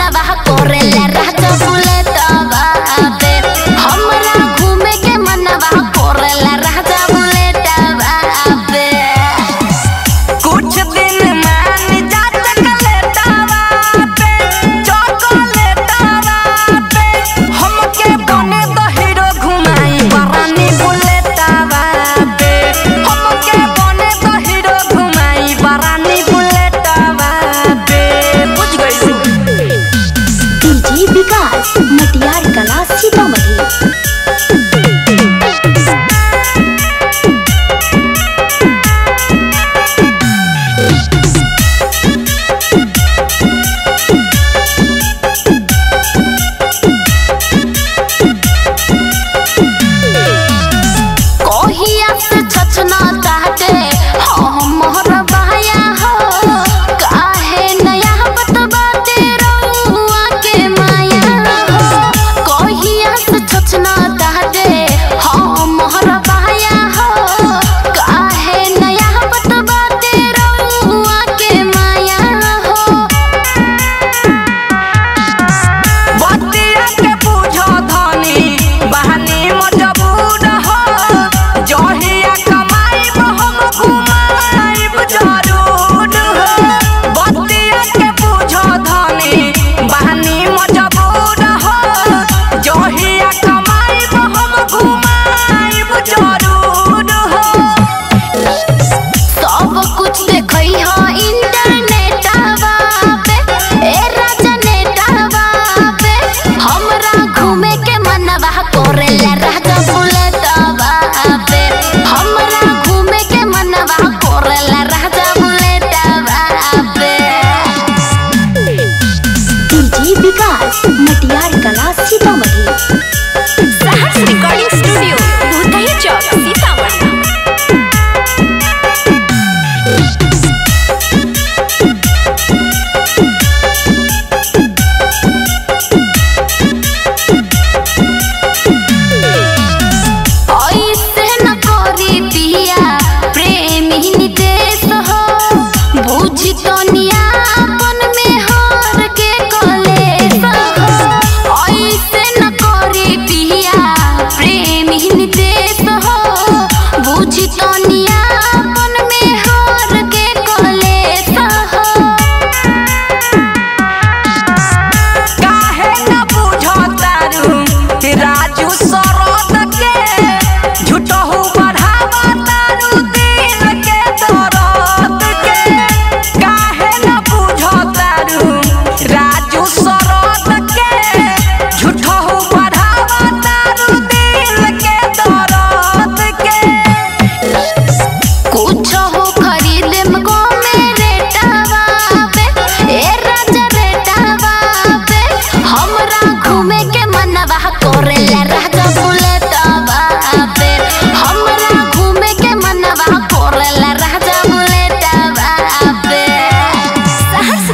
मनवा कोरेला राजा बुलेटवा पे हमरा घूमे के मनवा कोरेला राजा बुलेटवा पे कुछ दिन मान जा चकलेटावा पे चॉकलेटावा पे हमके बने द हीरो घुमाई बरानी बुलेटावा पे हमके बने द हीरो घुमाई बरानी बुलेटावा पे बुझ गई डीजे विकास मटियार कला सीतामढ़ी कहिया से छछना चाहते हम मोहर बहाया हो काहे नया बतबा तेरुआ के माया हो कहिया से छछना चाहते हम मोहर बहाया हो काहे नया बतबा तेरुआ के माया हो बतिया के बुझो धनी बहनी मजबूर हो जहिया कमाई हम घुमाइब जरूर हो बतिया के बुझो धनी बहनी मजबूर हो जहिया कमाई हम घुमाइब जरूर हो सब कुछ देखई ह इंटरनेटवा पे ए राजा नेटवा पे हमरा घूमे के मनवा कोरेला राजा बुलेटवा पे हमरा घूमे के मनवा कोरेला राजा बुलेटवा पे डीजे विकास मटियार कला सीतामढ़ी साहस रिकॉर्डिंग स्टूडियो भूतही चौक सीतामढ़ी ऐसे न करी पिया प्रेमी निदेश हो बुझी तो नियापन में हर के कलेश हो ऐसे न करी पिया प्रेमी निदेश हो बुझी तो नियापन में हर के कलेश हो काहे न बुझो तारू राजू सरोद के झूठहू बढ़ावा तारू दिल के दर्द के काहे न बुझो तारू राजू सरोद के झूठहू बढ़ावा तारू दिल के दर्द के कुछ हो खरीद मगो मेरे टावा पे ए राजा रे टावा पे हमरा घूमे के मनवा कोरेला राजा बुलेटवा पे हमरा घूमे के मनवा कोरेला राजा बुलेटवा पे साहस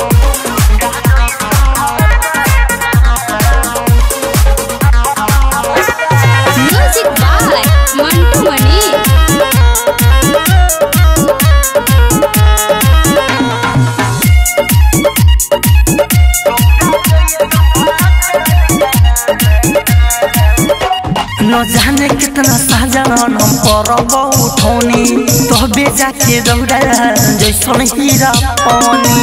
म्यूजिक बाय मंटू मणि न जाने कितना साजन हम परब उठौनी तो बेजा के दौड़ा जैसन हीरा पानी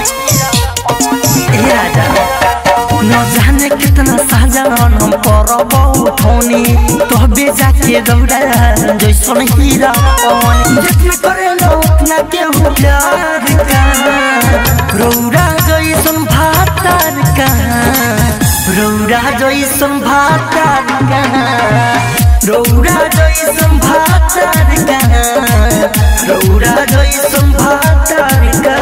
ए राजा न जाने कितना साजन हम परब उठौनी तो बेजा के दौड़ा जैसन हीरा पानी जितना करे न उतना के हो प्यार का रौरा जैसन भातार का रौरा जैसन भातार का रौरा जैसन भातार का रौरा जैसन भातार का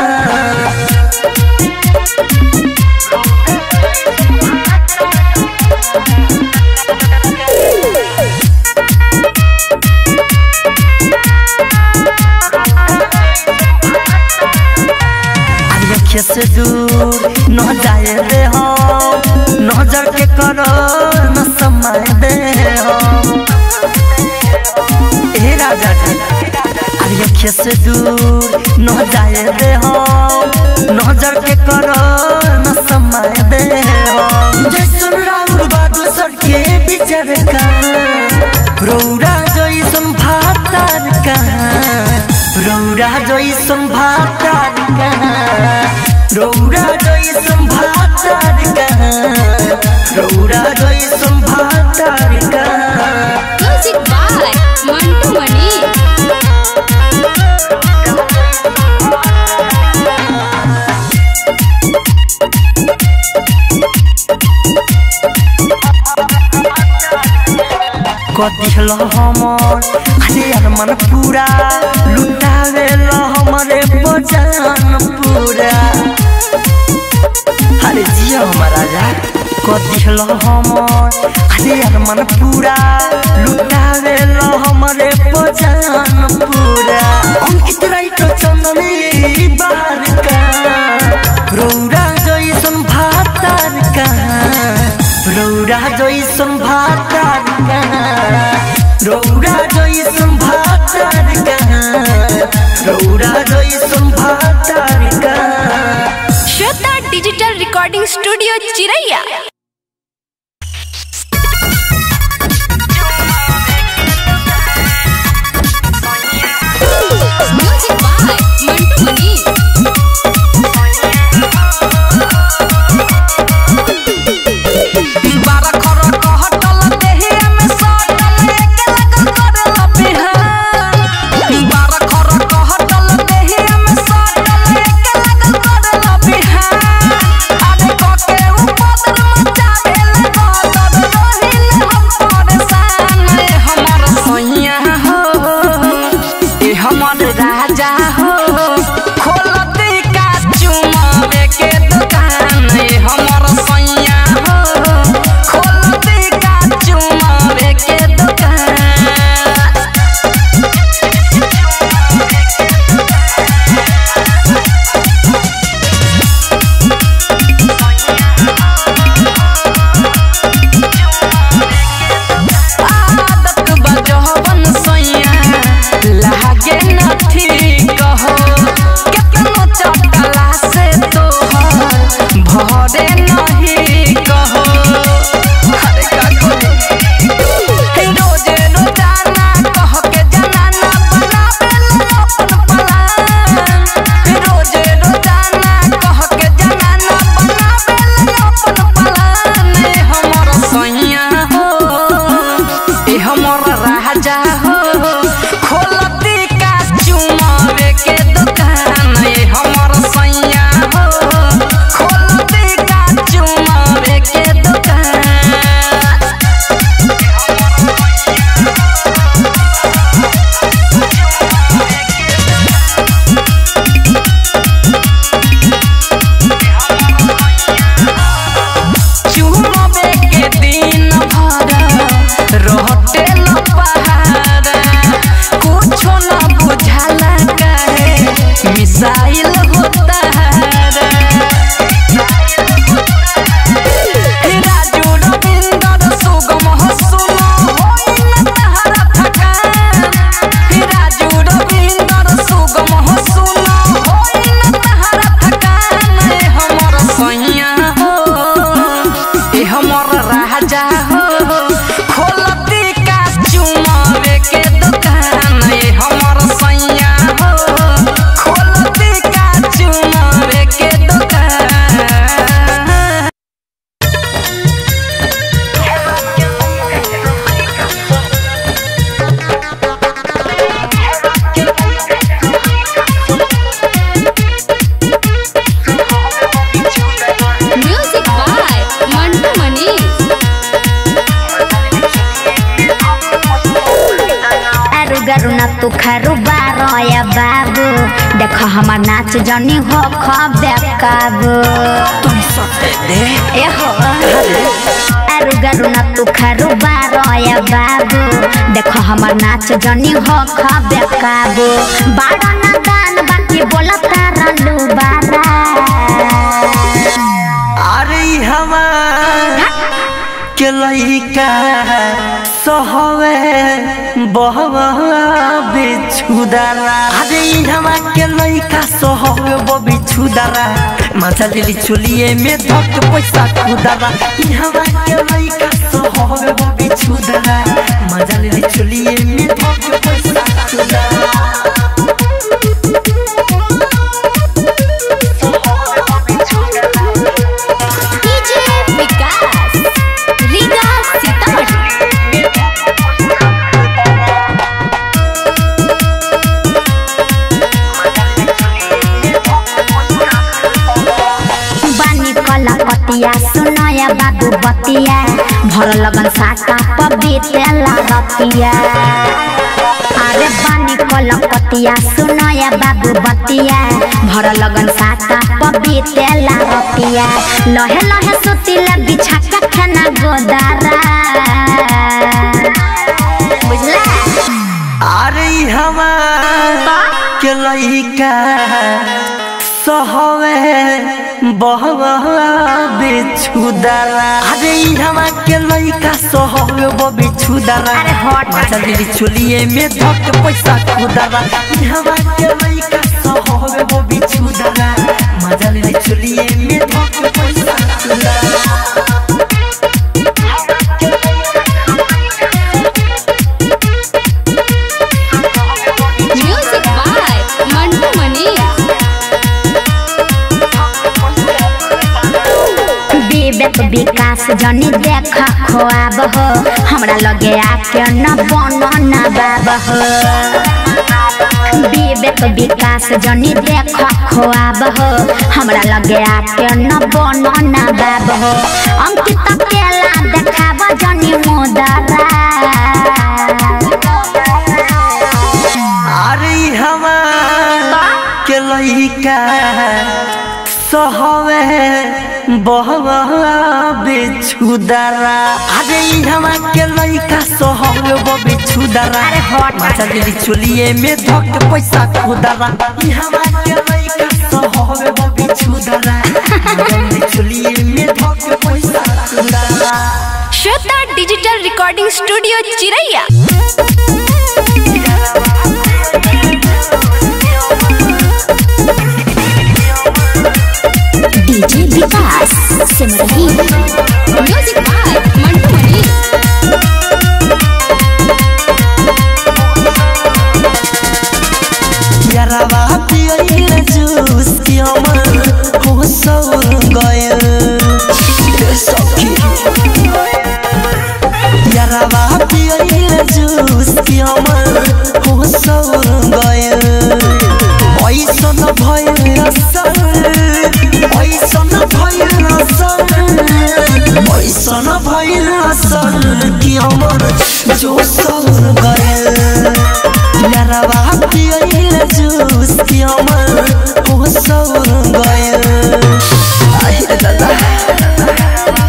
अखिया से दूर न जाए दे हम नजर के करो न समय दे हम ए राजा जी अरे अखिया से दूर न जाए दे हम नजर के करो न समय घुमाए दे जैसन राउर बादल सड़के बिचर का रौरा जैसन भातार का रौरा जैसन भातार का रौरा जैसन भातार का रौरा जैसन भातार का म्यूजिक बाय मंटू मनी कदिल हमर अरे यार मन पूरा लुटावे ल हमरे बजान पूरा अरे जिया हमर राजा कदिल हमर अरे यार मन पूरा लुटावे ल हमरे बजान पूरा अंकित राइट चंदनी बाहर का रौरा जैसन भातार का रौरा जैसन भातार का रौरा जैसन भातार का रौरा जैसन भातार का Shweta digital recording studio Chiraiya music by Mantu Mani बारा खर कहटल देहिया में सटल एके लगल करल बिहान बारा खर कहटल देहिया में सटल एके लगल करल बिहान आरे कके उपदर मचावेल गदर रहिल हम परेशान ए हमर सैया हो ए हमर राजा हो खोलती का चुमावे के दुकान ए हमर सैया हो खोलती का चुमावे के दुकान आदत बजहबन सैया लागे न ठीक हो केतनो चटला से तोहर भरे नहीं कहो अरे का कहो रोजे रोजाना कह के जनाना बनावेल अपन पलान रोजे रोजाना कह के जनाना बनावेल अपन पलान ए हमर सैया हो ए हमर राजा हो खोलती का चुमावे के दुकान ए हमर सैया हो खोलती का चुमावे के दुकान चुमबे के दिन भर रहते न पहाड़ कुछो न बुझाला काहे मिसाइल होता राजू रविंदर सुगम हसुन होई न तहरा थकान राजू रविंदर सुगम हसुन होई न तहरा थकान ए हमर सैया हो ए हमर राजा हो खोलती का चुमावे के दुकान ए हमर सैया हो खोलती का चुमावे के दुकान म्यूजिक बाय मंटू मनी आरु गरु न तू खरु बारया बाबू देख हमर नाच जनी हो खबे काबू तुम सते दे ए हो आरु गरु न तू खरु बारया बाबू देख हमर नाच जनी हो खबे काबू बाड़ा न दान बाकी बोलत रलू बारा अरे हमार के लइका सहवे बहवा बिछुदारा अरे अरे हमा के लइका सोहवे बबी छुदारा मजा लेली चुलिए में धक पैसा खुदारा ई हमा के लइका सोहवे बबी छुदारा मजा लेली चुलिए में धक पैसा खुदारा डीजे विकास रीगा सीतामढ़ी बानी कला पतिया सुनया बाबू बतिया भर लगन साका पबीतेला रतिया अरे बानी कला पतिया सुनया बाबू बतिया भर लगन साका पबीतेला रतिया लहे लहे सुतिला बिछा का खाना गोदारा बुझला अरे हमा के लइका सहवे बहवा बिछुदारा अरे हमा के लइका सहवे ब बिछुदारा अरे हट। मजा दिली चुलिए में धक पैसा खुदारा ई हमा के लइका सहवे ब बिछुदारा मजा दिली चुलिए में धक पैसा खुदारा म्यूजिक बाय मंटू मनी विवेक विकास जनी देख खोआब हो हमरा लगे आके न बन न बाब हो विवेक विकास जनी देख खोआब हो हमरा लगे आके न बन न बाब हो अंकित केला देखाब जनी मोदरा अरे हमा के लइका सहवे बहवा बिछुदारा अरे हमा के लइका सहवे ब बिछुदारा अरे हट। मजा दिली चुलिए में धक पैसा खुदारा ई हमा के लइका सहवे ब बिछुदारा मजा दिली चुलिए में धक पैसा खुदारा Shweta digital recording studio Chiraiya DJ Vikas Simrahi music by Mantu Mani यारावा पियल जूस की अमर हो सौर गयल सखी यारावा पियल जूस की अमर हो सौर गयल ऐसन भयल असर ऐसन भयल असर ऐसन भयल असर की अमर जो सौर गयल यारावा पियल जूस की अमर हो सौर गयल आहे दादा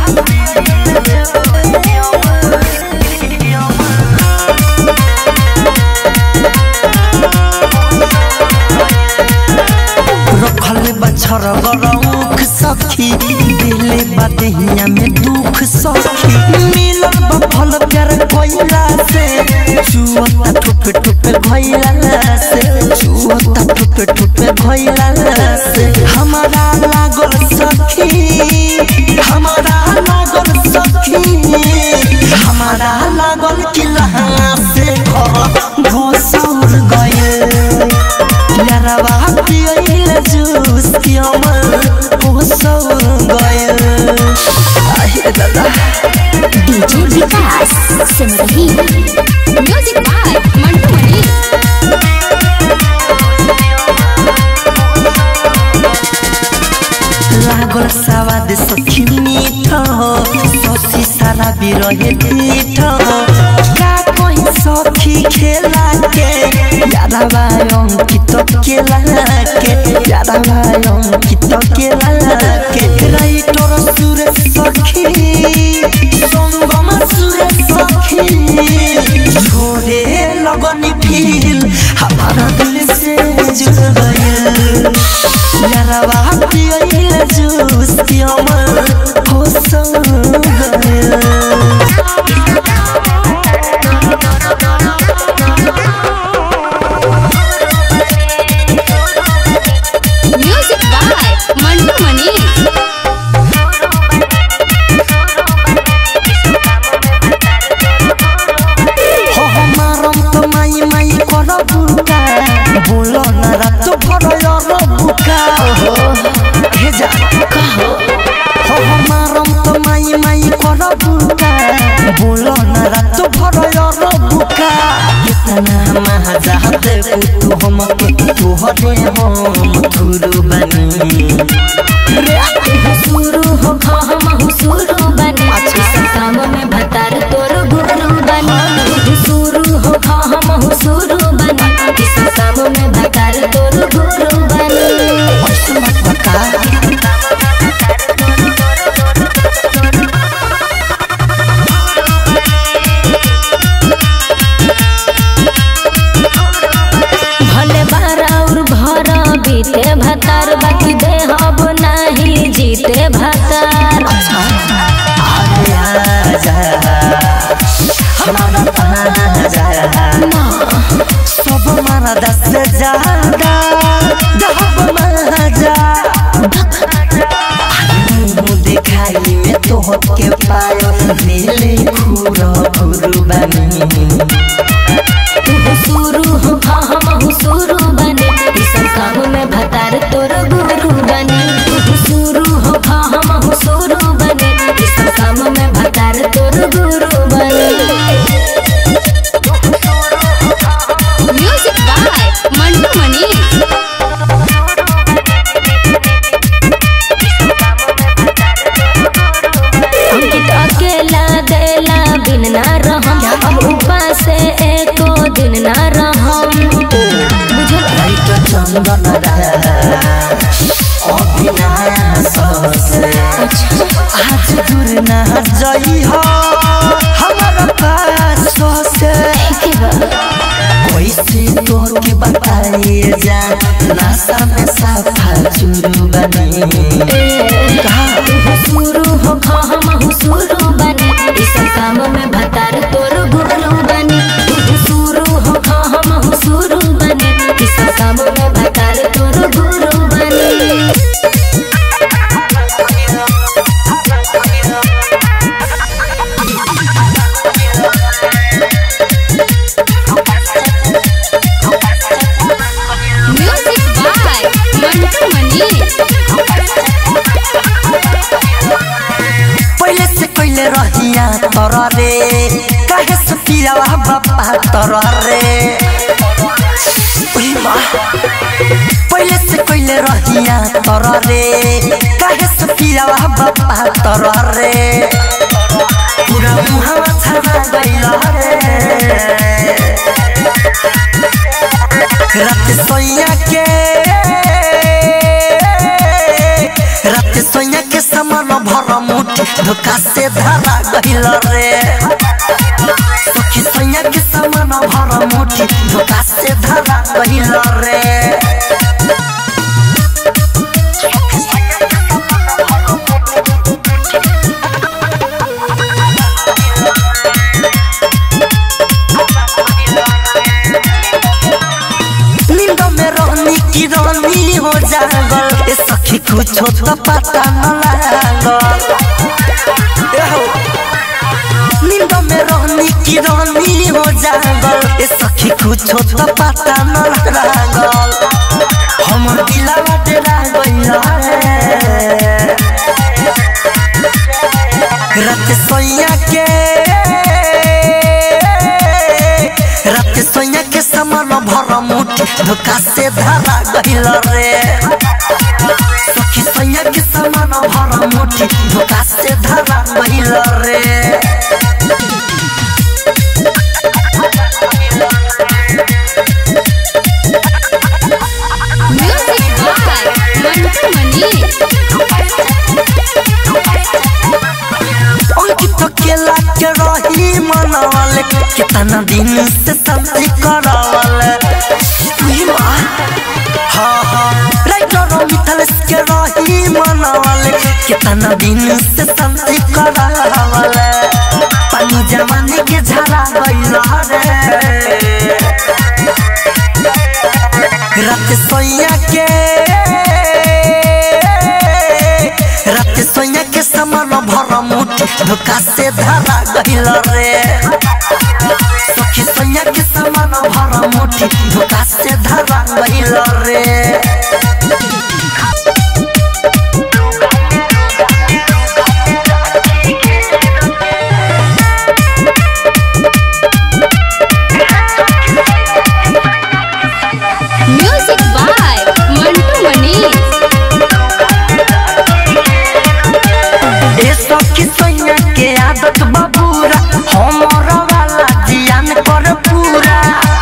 रखल बछर गरौख सखी दिले बदहिया में दुख सखी मिलल बफल प्यार कोइला से चुअता ठुपे ठुपे भइला से चुअता ठुपे ठुपे भइला से हमारा लागल सखी हमारा लागल सखी हमारा लागल किला से घर घोसौर गए यारावा पियल जूस की अमर हो सौर गयल आहे दादा DJ Vikas Simrahi music by Mantu Mani लागल सवाद सखी मीठ ससी सारा बिरहे पीठ का कहीं सखी खेला के यारावा अंकित केला के यारावा अंकित केला के राइटर सुरे सखी संगम सुरे सखी छोड़े लगनी फील हमारा दिल से जुड़ गया यारावा पियल जूस की अमर हो संग सुते भातार अरे आजा हमारा ताजा सब मारा दस से ज्यादा दहब मजा मुँह दिखाई में तो के पायो नीले खूरो खूरू बनी शुरू हो हाँ हम शुरू बने ई सब काम में भतार तोर गुरु बने शुरू हो हाँ हम शुरू बने ई सब काम में भतार तोर गुरु बने म्यूजिक बाय मंटू मनी अंकित अकेला देला बिन ना रहम अब ऊपर से एको दिन ना रहम बुझल लाइट चंदन अभिनाश आज दूर ना जई हो हमारा पास से के बा कैसे तो के बताइए जा नासा में साफा चुरू बनी शुरू हो हाँ हम शुरू बने ई सब काम में भतार तोर गुरु बने शुरू हो हाँ हम शुरू बने ई सब काम में भतार तोर गुरु बने म्यूजिक बाय मंटू मनी पहले से कोइले रहिया तर रे काहे से पियावा बापा तर रे उही माँ पहले से कोइले रहिया तर रे काहे से पियावा बापा तर रे पूरा मुहावा छाना गइल रे रात सोइया के रात सोइया के समान भर मुठी धोखा से धरा गइल रे सखी सोइया के समान भर मुठी धोखा से धरा गइल रे नींद में रहनी की रानी हो जागल ए सखी कुछ तो पता न लागल ए हो। नींद में रहनी की रानी हो जागल ए सखी कुछ तो पता न लागल हमर दिलवा डेरा गइल रे रात सोइया के रात सोइया के समान भर मुठी धोखा से धरा गइल रे सखी सोइया के समान भर मुठी धोखा से धरा गइल रे म्यूजिक बाय मंटू मनी अंकित केला के रही मनवल कितना दिन से शांति करवल उही माँ हाँ हाँ राइटर मिथलेश के रही मनवल कितना दिन से शांति करवल पानी जमाने के झरा गइल रे रात सोइया के रात सोइया के समान भर मुठी धोखा से धरा गइल रे सखी सोइया के समान भर मुठी धोखा से धरा गइल रे म्यूजिक बाय मंटू मनी ए सखी सोइया के आदत बबूरा हमर वाला जियान कर पूरा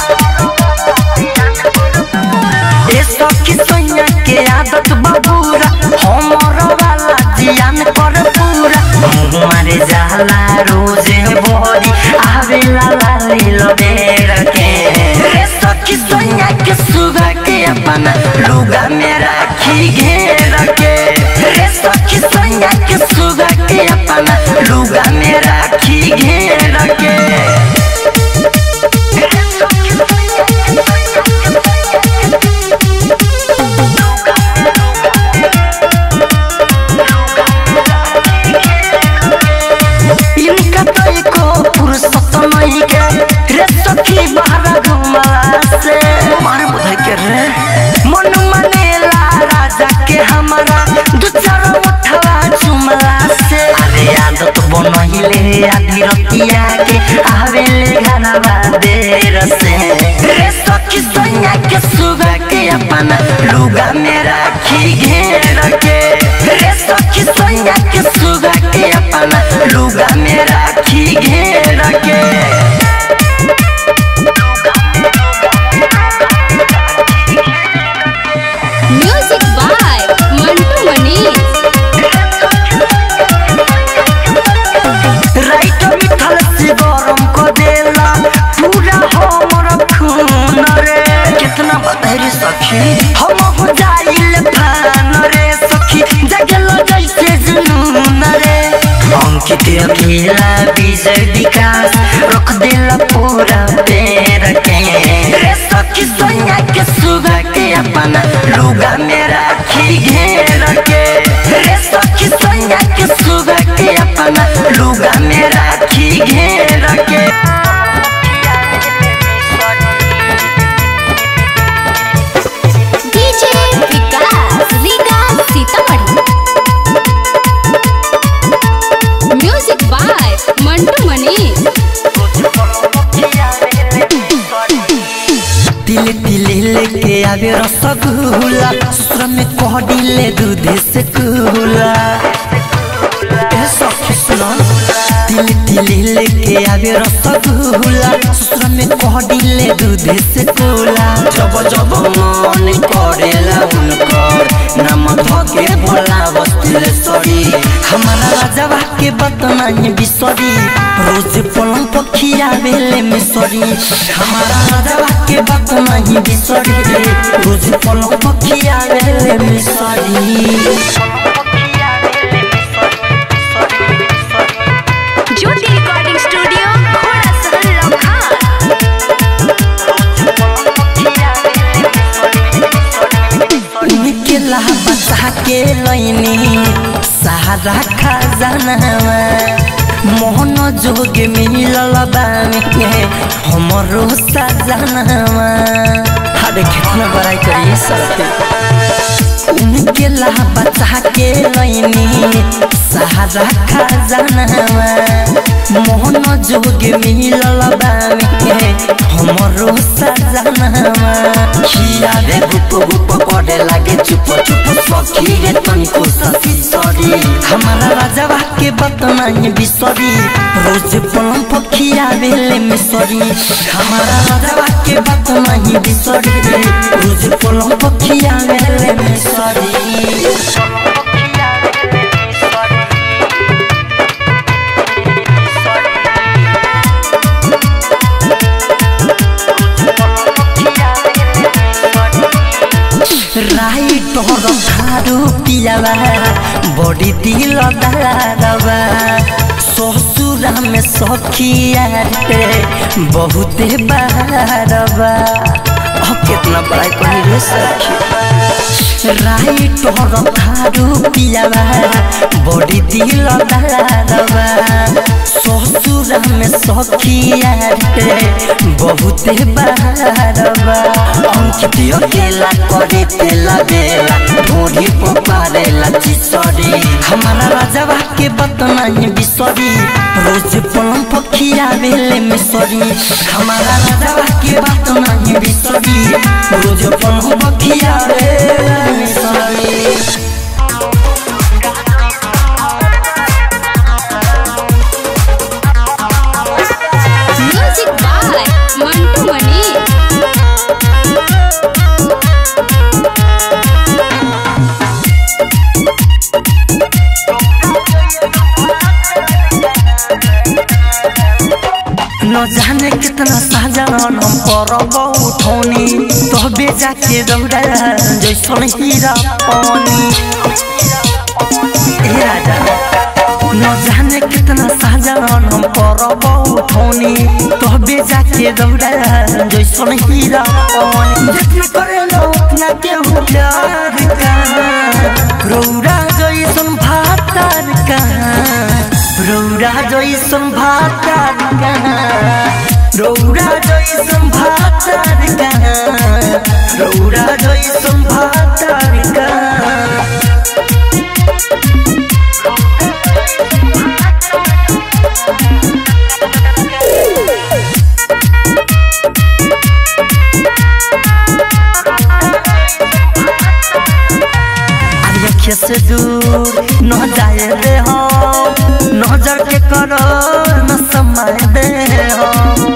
ए सखी सोइया के आदत बबूरा हमर वाला जियान कर पूरा मारे जाला रोजे बोरी आवेला लाली लबेर के ए सखी सोइया के सुगा के अपना लुगा में राखी घेर के ए सखी सैया के सुगा के अपना लुगा में राखी घेर के इनका तो एको फुर्सत नहीं के रे सखी बाहर घुमला से मारे बुधाई के रे मन मनेला राजा के हमारा दू चार उठवा चुमला से अरे आदत बनहिले आधी रतिया के आवेले घरवा देर से रे सखी सैया के सुगा के अपना लुगा में राखी घेर के रे सखी सैया के सुगा के अपना लुगा में राखी घेर के म्यूजिक बाय मंटू मनीष राइट मिथल से गरम को देला पूरा हमर खून रे कितना बदहरी सखी हम हो जाइल फान रे सखी जगल जैसे जुनून रे अंकित अकेला विजय विकास रख देला पूरा पेड़ के रे सखी सोनिया के सुगा के अपना लुगा में राखी घेर के रे सखी सोनिया के सुगा के अपना लुगा में राखी घेर के DJ Vikas Riga Sitamarhi music by Mantu Manish तिले तिले लेके आवे रसगुल्ला ससुर में कह दिले दूध से कुला ए सखी सुनो तिले तिले लेके आवे रसगुल्ला ससुर में कह दिले दूध से कुला जब जब मन करेला उनकर नाम धके भोला बस्तिले सरी हमारा राजवा के बतना ही बिसरी रोज पलंग पखिया बेले में सरी हमारा राजवा के बतना ही बिसरी रोज पलंग पखिया बेले में सरी ज्योति रिकॉर्डिंग स्टूडियो घोड़ा सहल लखा उनके लाह बचा के लैनी सहारा खजानावा मोहन जोग मिलल बामे हमरो सजनावा हरे कितना बड़ाई करिए सबके उनके लाह बचा के लैनी सहारा खजानावा मोहन जोग मिलल बामे हमरो सजनावा खिया रे गुप गुप करे लागे चुप चुप सखी रे तनिको सखी सरी हमारा राजवा के बतना ही बिसरी रोज पलम पखिया बेले में सरी हमारा राजवा के बतना ही बिसरी रोज पलम पखिया बेले में सरी राई तोर खारू पियावा बड़ी दिल दारवा ससुरा में सखिया रे बहुते बारवा अब कितना बड़ाई करी रे सखी राई तोर खारू पियावा बड़ी दिल दारवा ससुरा में सखिया रे बहुते बारवा अंकित अकेला करे तेला बेला ढोरी पपारेला चिसरी हमारा राजवा के बतना ही बिसरी रोज पलम पखिया बेले में सरी हमारा राजवा के बतना ही बिसरी रोज पलम पखिया बेले में सरी म्यूजिक बाय मंटू मनीष न जाने कितना साजन हम करब उठौनी तबे जाके दौड़ा जैसन हीरा पानी ए राजा न जाने कितना साजन हम करब उठौनी तोहबे जाके दौड़ा जैसन हीरा पानी जितना करेला उतना केहू प्यार का रौरा जैसन भातार का रौरा जैसन भातार का रौरा जैसन भातार का रौरा जैसन भातार का आँखें से दूर न जाए रे हम नजर के करो न समय दे हम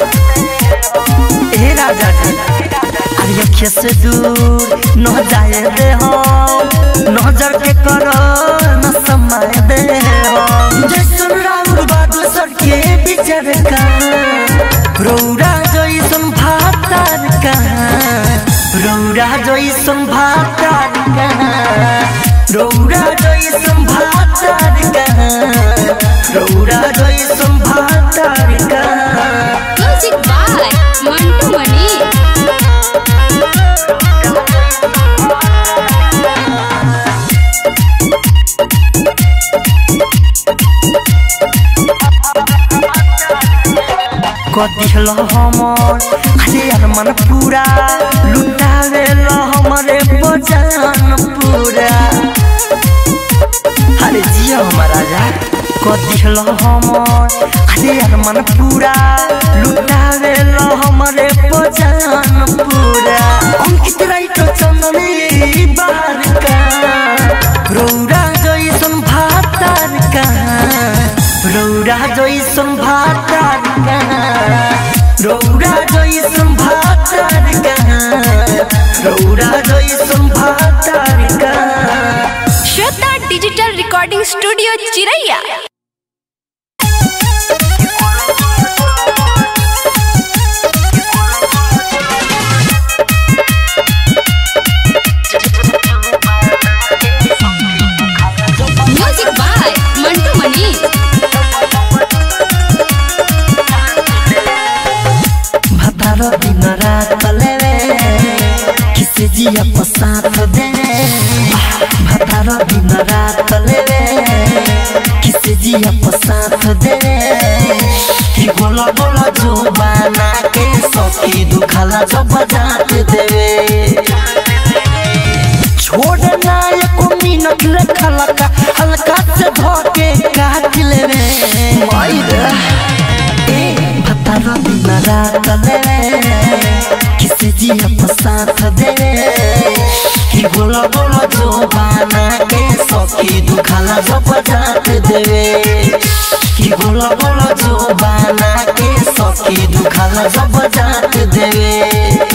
ए राजा जी आँखें से दूर न जाए रे हम नजर के करो न समय दे हम जैसन राउर बादल सर के बिचर का रौरा जैसन भातार का रौरा जैसन भातार का रौरा जैसन भातार का रौरा जैसन भातार का म्यूजिक बाय मंटू मनी कदिहल हमर अरे यार मन पूरा लुटावे ल हमरे बजान पूरा अरे जियो हमारा राजा कदिहल हमर अरे यार मन पूरा लुटावे ल हमरे बजान पूरा अंकित राइट चंदनी बार का रौरा जैसन भातार का रौरा जैसन भातार का रौरा जैसन भातार का रौरा जैसन भातार का Shweta digital recording studio Chiraiya music by Mantu Mani भतार दिन रात लेवे किसे जिया पसाथ दे भतार दिन रात लेवे किसे जिया पसाथ दे कि गोला गोला जो बना के सखी दुखाला जो बजात देवे छोड़ना एको मिनट लेखा लगा हल्का से धोके काट लेवे मायरा ए भतारा दिन रात लेवे किसी जिया पसाथ दे कि गोला गोला जो बना के सखी दुखाला जो बजात देवे कि गोला गोला जो बना के सखी दुखाला जो बजात देवे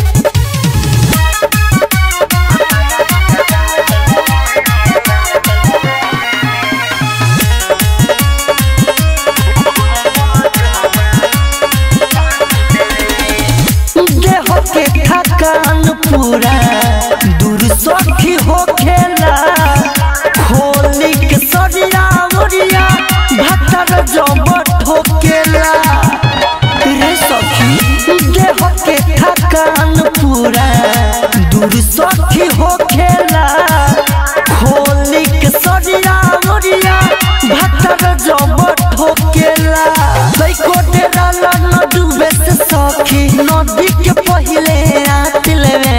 देह के थकान पूरा दूर सखी हो खेला खोली के सरिया मुरिया भतर जब ठोकेला रे सखी देह के थकान पूरा दूर सखी हो खेला खोली के सरिया मुरिया भतर जब ठोकेला लइको डेरा ला न डूबे से सखी नदी के पहिले रात लेवे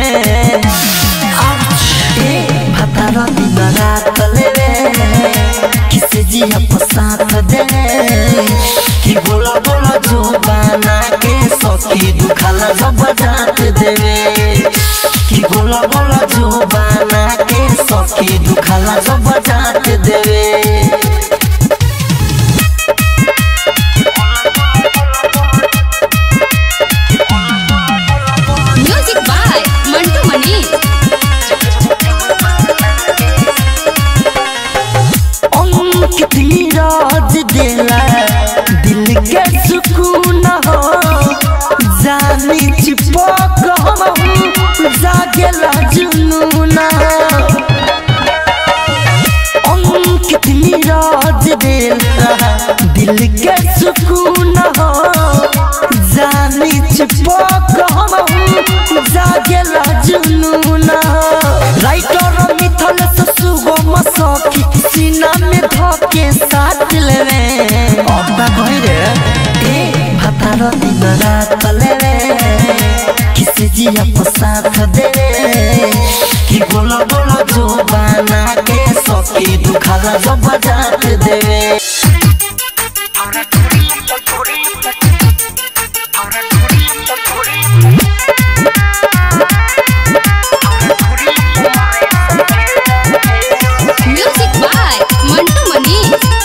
ए भतारा दिन रात लेवे किसे जिया पसाथ दे कि बोला बोला जो बना के सखी दुखाला जब जात देवे कि बोला बोला जो बना के सखी दुखाला जब जात देवे म्यूजिक बाय मंटू मनी अंकित नीरज देला दिल के सुकून हो जानी चिपक हम जागेला जुनून कितनी राज दिल दिल के सुकून हो जानी चिपक हम जागेला जुनून हो राइटर मिथल सुगम सखी सीना में धके साथ लेवे अब्बा भइरे ए भातार दिन रात लेवे किसे जिया को साथ देवे कि बोला बोला जो बना के सखी दुखाला जो बजात देवे म्यूजिक बाय मंटू मनी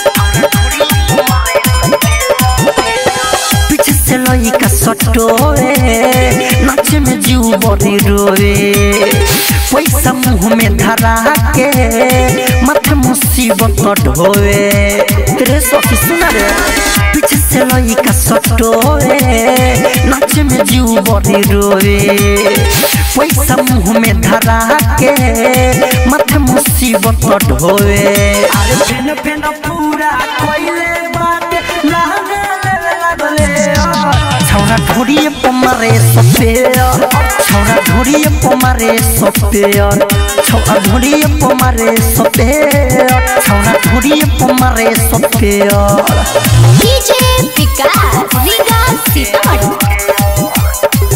पीछे से लइका सटोए नाचे में जीव बड़ी रोए पैसा मुंह में धरा के माथे मुसीबत ढोए तेरे सखी सुना रे पीछे से लइका सटोए नाचे में जीव बड़ी रोए पैसा मुंह में धरा के माथे मुसीबत ढोए अरे फेन फेन पूरा कोइले बात लाने ले लागले छौरा ढोरिए पमारे सपेयर छौरा ढोरिए पमारे सपेयर छौरा ढोरिए पमारे सपेयर छौरा ढोरिए पमारे सपेयर डीजे विकास विकास सीतामढ़ी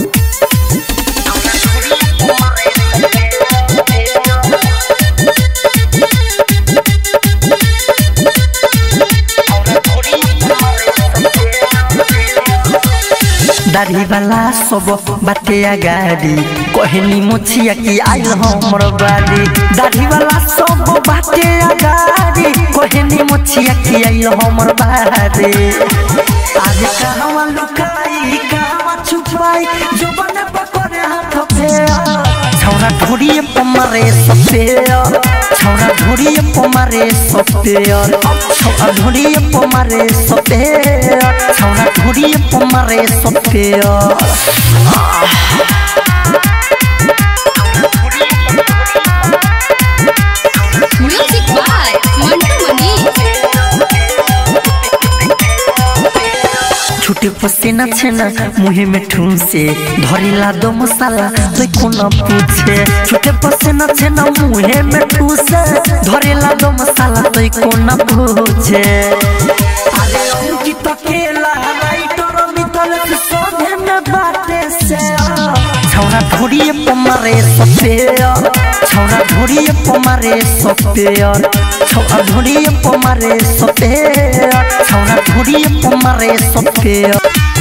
दाढ़ी वाला सब बाटे गाड़ी कहनी मुछिया की आइल हमर बाड़ी दाढ़ी वाला सब बाटे गाड़ी कहनी मुछिया की आइल हमर बाड़ी आज कहवा लुकाई कहवा छुपाई जो बने पकड़े हाथ पे छौरा ढोरिए पमारे सपेयर छौरा ढोरिए पमारे सपेयर छौरा ढोरिए पमारे सपेयर छौरा ढोरिए पमारे सपेयर म्यूजिक बाय मंटू मनी छुटे पसीना छेना मुहे में ठूसे धरिला दो मसाला तो कोना पूछे छुटे पसीना छेना मुहे में ठूसे धरिला दो मसाला तो कोना पूछे अरे उनकी तो केला राइटर मितल से सोने में बाटे से छौरा ढोरिए पमारे सपेयर छौरा ढोरिए पमारे सपेयर छौरा ढोरिए पमारे सपेयर छौरा ढोरिए पमारे सपेयर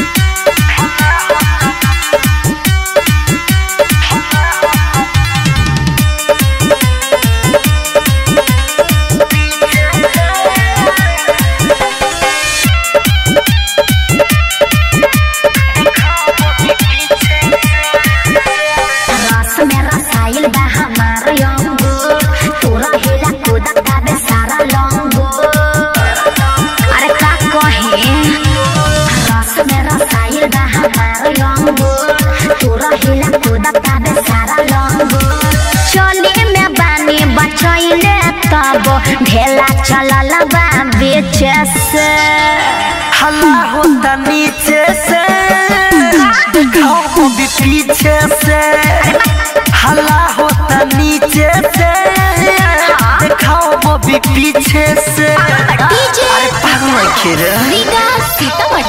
रस में रसायल बा हमार यंगो तोरा हेला कूदा काबे सारा लंगो अरे का कहे रस में रसायल बा हमार यंगो तोरा हेला कूदा काबे सारा लंगो चले में बानी बचैले तब ढेला चलल बा बेचे से हल्ला होता नीचे से दिखाओ को भी पीछे से हल्ला होता नीचे से दिखाओ वो भी पीछे से डीजे अरे पागल खेल विकास सीतामढ़ी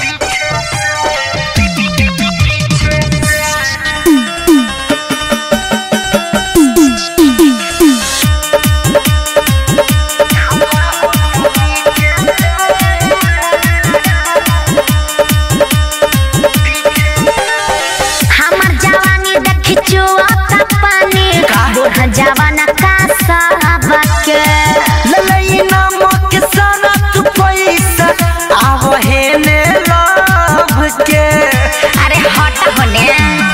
हमर जवानी देखी चुआता पानी बूढ़ा जवाना का सबके ललई नामक सारा तू पैसा आव हे ने लव के अरे हट होने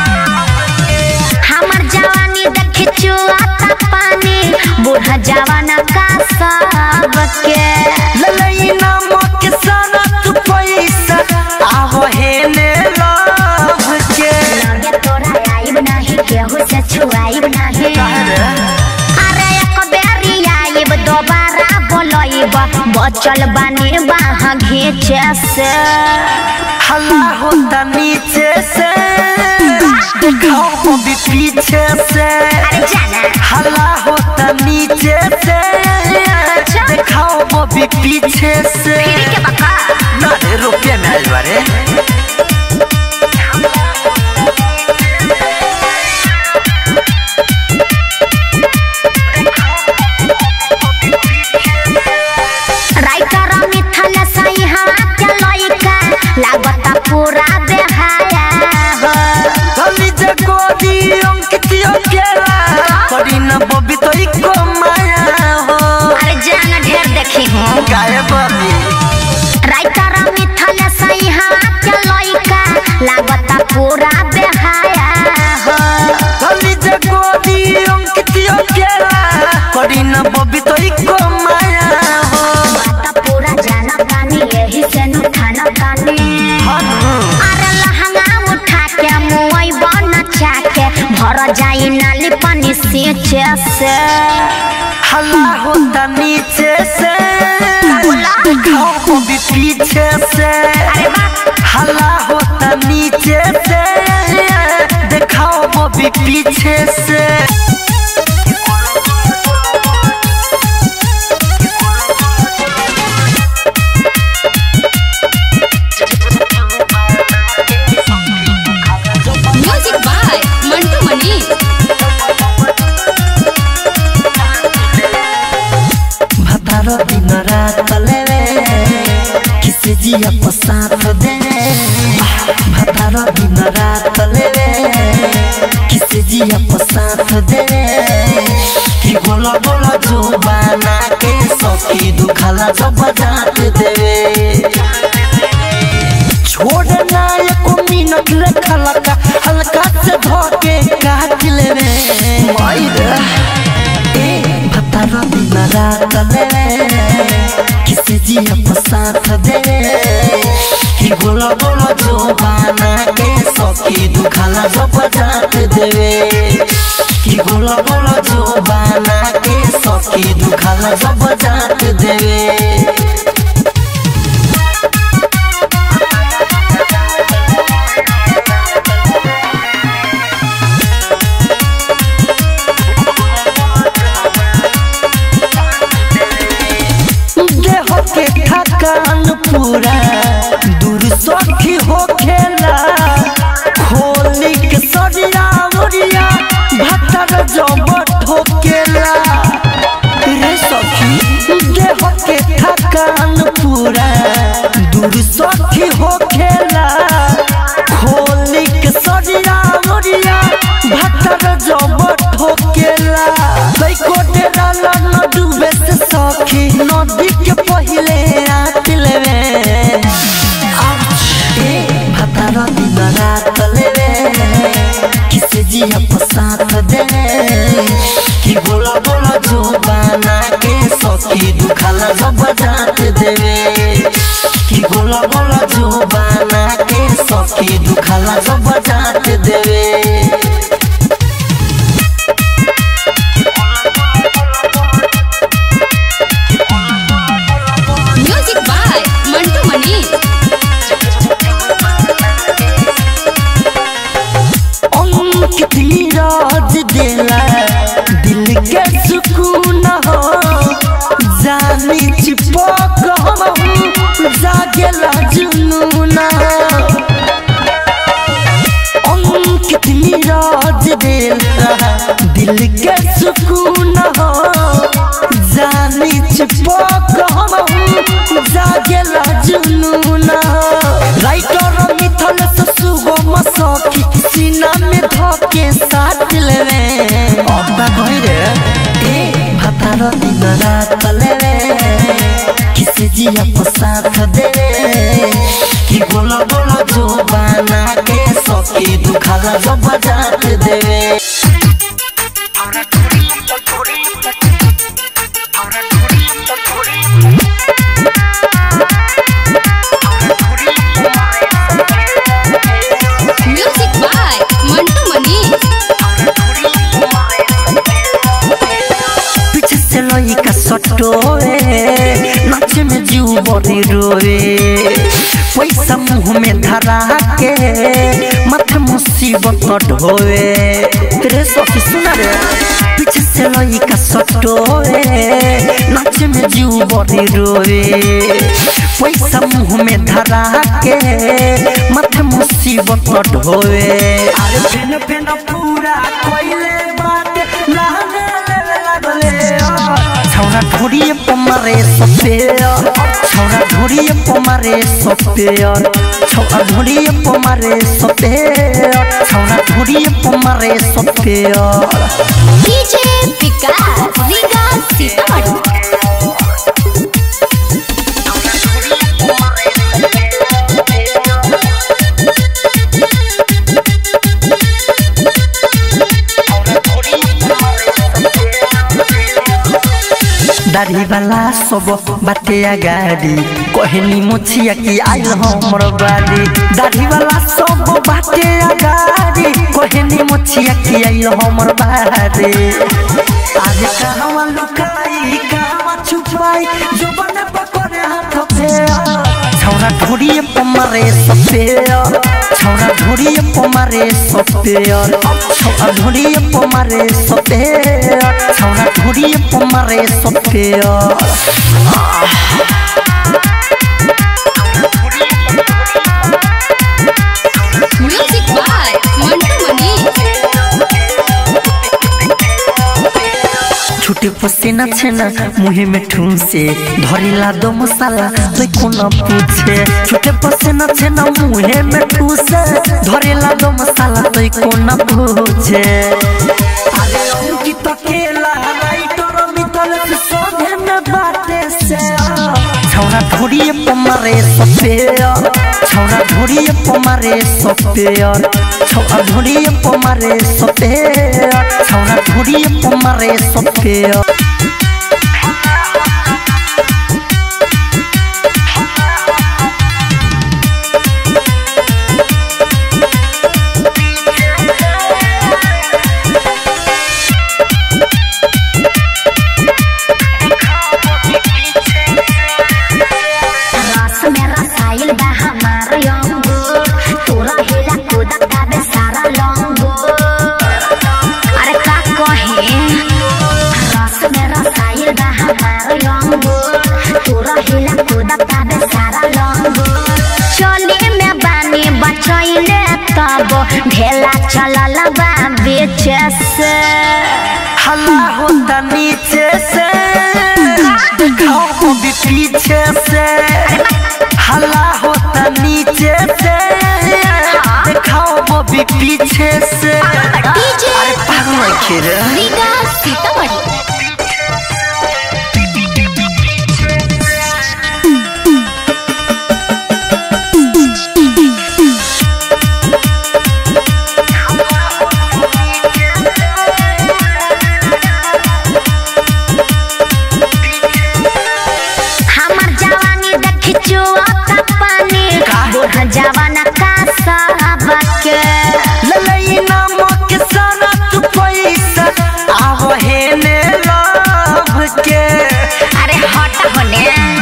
हमर जवानी देखी चुआता पानी बूढ़ा जवाना का सबके ललई नामक सारा तू पैसा आव हे ने लव के लगे तोरा आइब नाही केहू से छुआइब नाही अरे एक बेरी आइब दोबारा बोलो जाइब बचल बानी बाहा घीचे से हल्ला होता नीचे से दिखाओ बॉबी पीछे से अरे जाना हल्ला होता नीचे से दिखाओ बॉबी पीछे से फिर के बका ना रे रुपये में आइल बारे राइटर मिथल सही हाथ के लइका लागता पूरा बेहाया हो गली जे गोदी अंकितियो केला करी न बॉबी तो इको माया हो अरे जान ढेर देखी हूँ गाय बॉबी राइटर मिथल सही हाथ के लइका लागता पूरा बेहाया हो गली जे गोदी अंकितियो केला करी न बॉबी तो इको माया हो बात पूरा जाना तानी यही से नु खाना तानी अरे लहंगा उठा के मुई बन चाके भर जाई नाली पानी सींचे से हल्ला होता नीचे से दिखाओ बॉबी पीछे से अरे बाप हल्ला होता नीचे से दिखाओ बॉबी पीछे से म्यूजिक बाय मंटू मनी भतारो दिन रात लेवे किसे जिया को साथ दे भतारो दिन रात लेवे किसे जिया को साथ दे कि गोला गोला जो बना के सखी दुखाला जो बजात देवे छोड़ना एको मिनट रखा लगा हल्का से धोके काट लेवे मायरे ए भतारो दिन रात लेवे किसे जिया को साथ दे कि गोला गोला जो बना के सखी दुखाला जो बजात देवे कि गोला गोला जो बना के सखी दुखाला जो बजात देवे देह के थकान पूरा दूर सखी हो खेला खोली के सरिया मुरिया भतर जब ठोकेला रे सखी देह के थकान पूरा दूर सखी हो खेला खोली के सरिया मुरिया भतर जब ठोकेला बैको डेरा न डूबे से सखी नदी के पहिले रात लेवे भतारा दिन रात लेवे किसे जिया को साथ दे कि बोला बोला जो बना के सखी दुखाला जब जात देवे कि बोला बोला जो बना के सखी दुखाला जब जात देवे म्यूजिक बाय मंटू मनी अंकित नीरज देला दिल के सुकून हो जानी चिपक हम जागेला जुनून अंकित नीरज देला दिल के सुकून हो जानी चिपक हम जागेला जुनून राइटर मिथल से सुगम सखी सीना में धके साथ लेवे अब्बा भइरे ए भतार दिन रात लेवे किसे जिया को साथ देवे कि बोला बोला जो बना के सखी दुखाला जब जात देवे म्यूजिक बाय मंटू मनी पीछे से लइका सटोए बड़ी रोए पैसा मुंह में धरा के माथे मुसीबत ढोए रे सखी सुना रे पीछे से लइका सटोए नाच में जीव बड़ी रोए पैसा मुंह में धरा के माथे मुसीबत ढोए अरे फेन फेन पूरा कोइले बात लागे लागले छौरा ढोरिए पमारे सपेयर छौरा ढोरिए पमारे सपेयर छौरा ढोरिए पमारे सपेयर छौरा ढोरिए पमारे सपेयर डीजे विकास रीगा सीतामढ़ी दाढ़ी वाला सब बाटे गाड़ी कहनी मोछिया की आइल हमर बाड़ी दाढ़ी वाला सब बाटे गाड़ी कहनी मोछिया की आइल हमर बाड़ी आज कहवा लुकाई कहवा छुपाई जो बने पकड़े हाथ पे छौरा ढोरिए पमारे सपेयर छौरा ढोरिए पमारे सपेयर छौरा ढोरिए पमारे सपेयर छौरा ढोरिए पमारे सपेयर म्यूजिक बाय मंटू मनी छुटे पसीना छेना मुहे में ठूसे धरिला दो मसाला तो कोना पूछे छुटे पसीना छेना मुहे में ठूसे धरिला दो मसाला तो कोना पूछे अरे अंकित अकेला राइटर मितल से सोधे में बाटे से छौरा ढोरिए पमारे सपेयर छौरा ढोरिए पमारे सपेयर छौरा ढोरिए पमारे सपेयर छौरा ढोरिए पमारे सपेयर रस में रसाइल बा हमार यंगो तोरा हेला कूदा गाबे सारा लंगो अरे का कहे रस में रसाइल बा हमार यंगो तोरा हेला कूदा गाबे सारा लंगो चली में बानी बचैले तब ढेला चलल बा बेचे से हल्ला होता नीचे से दिखाओ वो भी पीछे से हल्ला होता नीचे से दिखाओ वो भी पीछे से डीजे अरे पागल खेल रीगा सीतामढ़ी हमार जवानी देखी चुआता पानी बूढ़ा जवाना का साहबा के ललई नामक सारा तू पैसा आव हे ने लव के अरे हट होने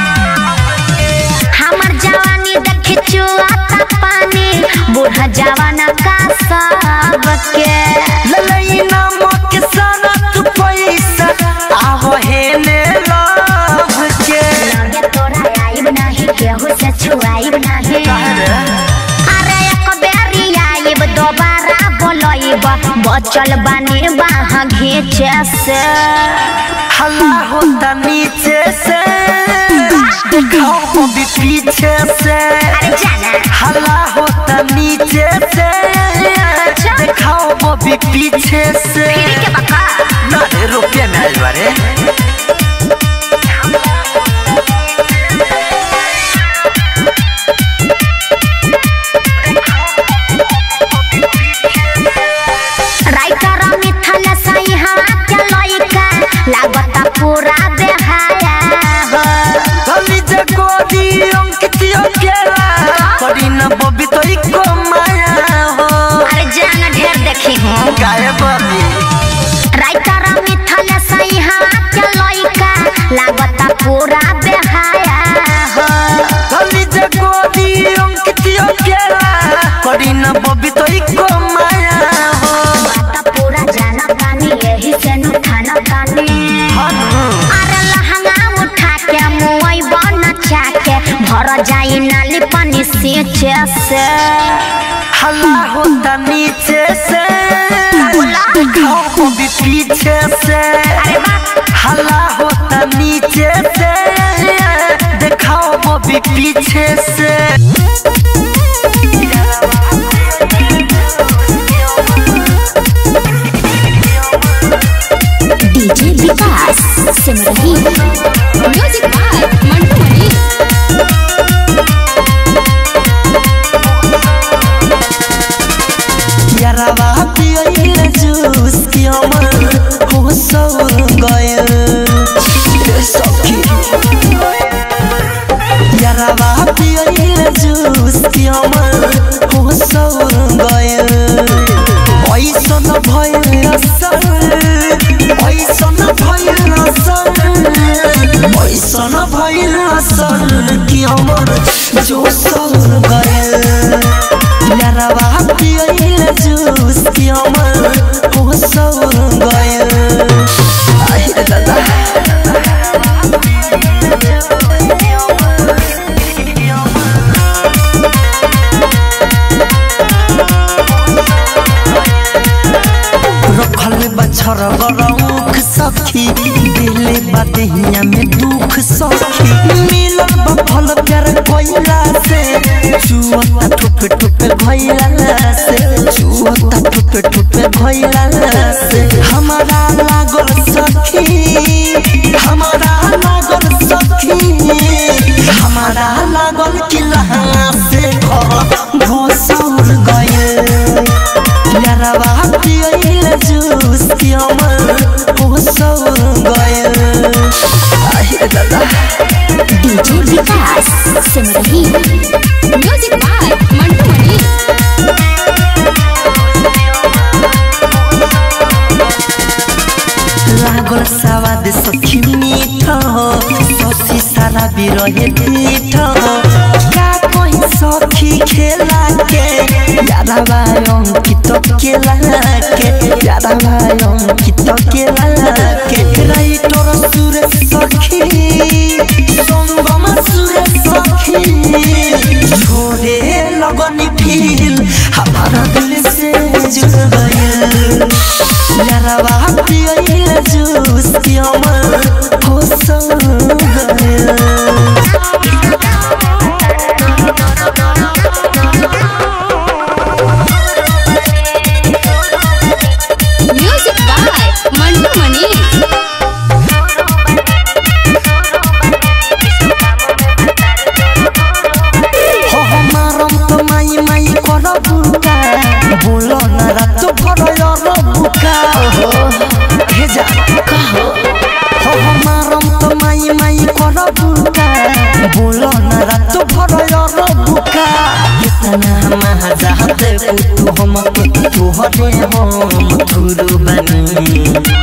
हमार जवानी देखी चुआता पानी बूढ़ा जवाना का साहब के ललई नामक सारा तू पैसा आव हे ने लव के लगे तोरा आइब नाही केहू से छुआइब नाही अरे एक बेरी आइब दोबारा बोलइब बचल बानी बाह घीचे से हल्ला होता नीचे से दिखाओ वो भी पीछे से अरे जाना हल्ला होता नीचे से दिखाओ वो भी पीछे से फिर के बका ना रे रुपये में आइल बारे राइटर मिथल सही हवा के लइका लागता पूरा बेहाया हो गली जे गोदी अंकित अकेला करी न बबी तो इको माया हो अरे जान ढेर देखी हूँ गाय बबी भर जाई नाली पानी सींचे से हल्ला होता नीचे से दिखाओ बॉबी पीछे से हल्ला होता नीचे से दिखाओ बॉबी पीछे से DJ Vikas Simrahi music by Mantu Mani यारवा पियल जूस की अमर हो सौर गयल सखी यारवा पियल जूस की अमर हो सौर गयल ऐसन भयल असर ऐसन भयल असर ऐसन भयल असर की अमर जो सौर गयल यारवा पियल जूस की अमर हो सौर गयल आई दादा रखल बछर गरौख सखी दिले बदहिया में दुख सखी मिलल बफल प्यार कोइला से चुअता ठुप ठुप भइला से चुअता ठुप ठुप भइला से हमारा लागल सखी हमारा लागल सखी हमारा लागल किला से घर घोसौर गए यारवा पियल जूस की अमर हो सौर गयल आहे दादा DJ Vikas Simrahi music by Mantu Mani लागल सवाद सखी मीठ हो ससी सारा बिरहे पीठ हो का कोई सखी खेला के यारा भाई अंकित केला के यारा भाई अंकित केला के राइटर सुरेश सखी संगम सुरेश सखी छोड़े लगनी फील हमारा दिल से जुड़ गया यारवा पियल जूस की अमर हो सौर गया म्यूजिक बाय मंटू मनी हो हमारम तो माई माई कर बुका बोलो ना रात भर यार बुका हे जा कहो हो हमारम तो माई माई कर बुका बोलो ना रात भर यार बुका कितना महाजाते तू हम तू हरे हम थुरु बनी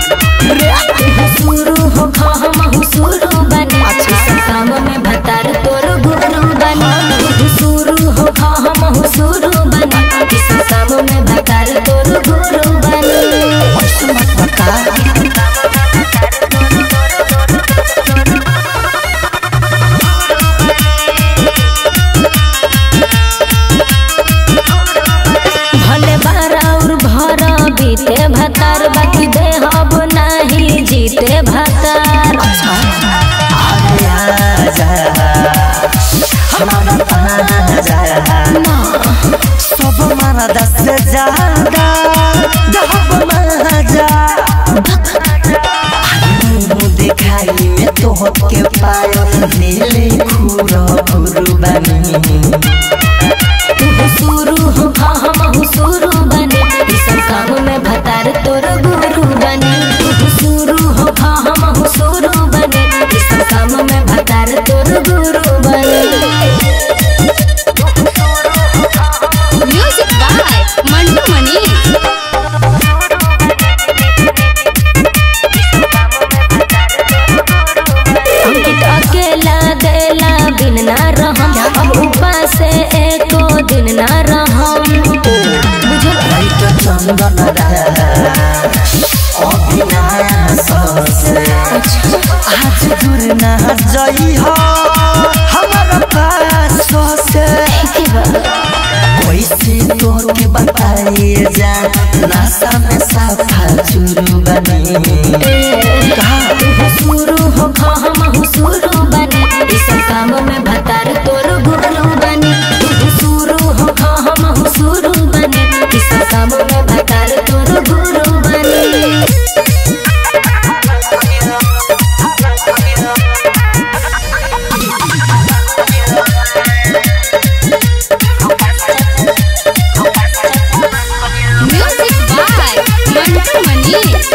शुरू हो हम शुरू बने इस काम में भतार तोर गुरु बने शुरू हो हम शुरू बने इस काम में भतार तोर गुरु बने भले बारा और भरा बीते भतार बाकी दे हब नहीं जीते भतार सब मारा दस से ज्यादा दहब महाजा मुँह दिखाई में तो के पायो नीले खूरो खुरु बनी शुरू हो हम शुरू बने इस काम में भतार तोर गुरु बने शुरू हो हम शुरू बने इस काम में भतार तोर गुरु बने म्यूजिक बाय मंटू मनी अंकित अकेला देला बिन ना रहम अब उपास एको दिन ना रहम बुझल लाइट चंदन अभिनाश आज दूर ना जई हो हमारा पास में भतार तोर गुरु बनी तू शुरू हो खा हम हो शुरू बनी किस काम में भतार तोर गुरु बनी म्यूजिक बाय मंटू मनीष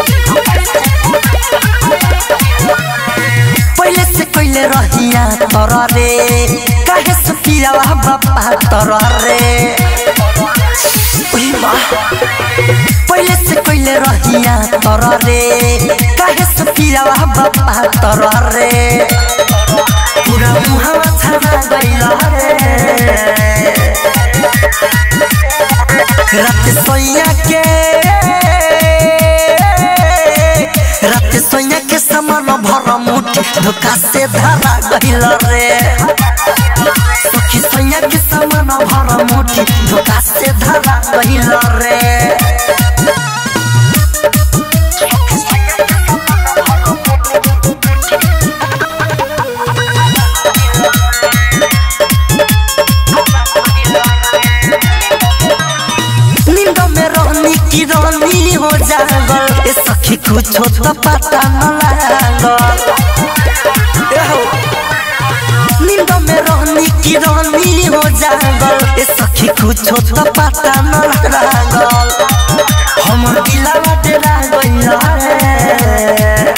पहले से पहले रहिया तर रे काहे सुखिया बापा तर रे उही माँ। पहले से पहले रहिया तर रे काहे सुखिया बापा तर रे पूरा मुहावा छना गइल रे रात सोइया के रात सोइया के समान भर मुठी धोखा से धरा गइल रे सखी सोइया के समान भर मुठी धोखा से धरा गइल रे नींद में रहनी की रानी हो जागल ए सखी कुछो तो पता न लागल ए हो। नींद में रहनी की रानी हो जागल ए सखी कुछो तो पता न लागल हमर दिलवा डेरा गइल रे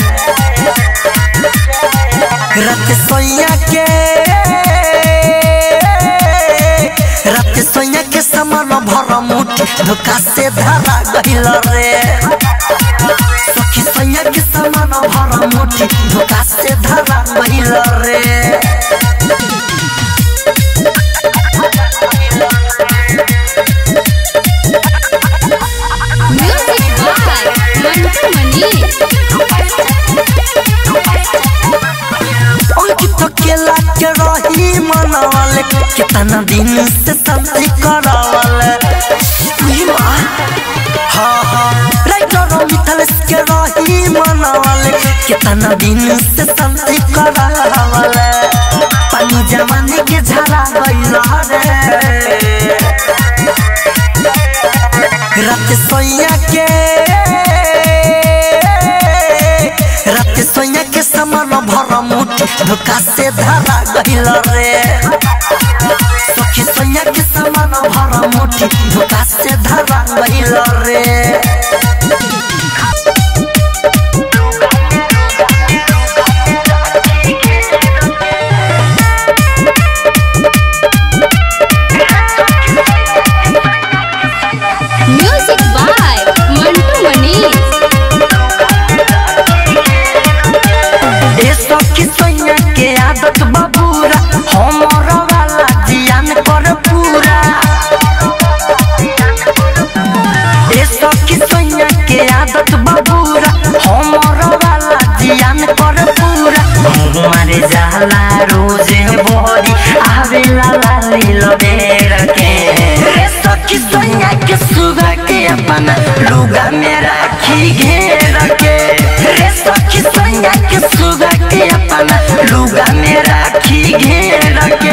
रात सोइया के रात सोइया के समान भर मुठी धोखा से धरा गइल रे सखी सोइया के समान भर मुठी धोखा से धरा गइल रे म्यूजिक बाय मंटू मनीष अंकित केला के रही मनवल कितना दिन से शांति करवल उही माँ हाँ हाँ राइटर मिथलेश के रही मनवल कितना दिन से शांति करवल पानी जवानी के झरा गइल रे रात सोइया के रात सोइया के समान भर मुठी धोखा से धरा गइल रे सखी सोइया के समान भर मुठी धोखा से धरा गइल रे म्यूजिक बाय मंटू मनीष ए सखी सोइया के आदत बबूरा हमर वाला जियान कर पूरा ए सखी सोइया के आदत बबूरा हमर वाला जियान कर पूरा मारे जाला रोजे बोरी आवेला लाली लबेर के ए सखी सोइया के सुगा के अपना लुगा में राखी घेर के रे सखी सोइया के सुगा के अपना लुगा में राखी घेर के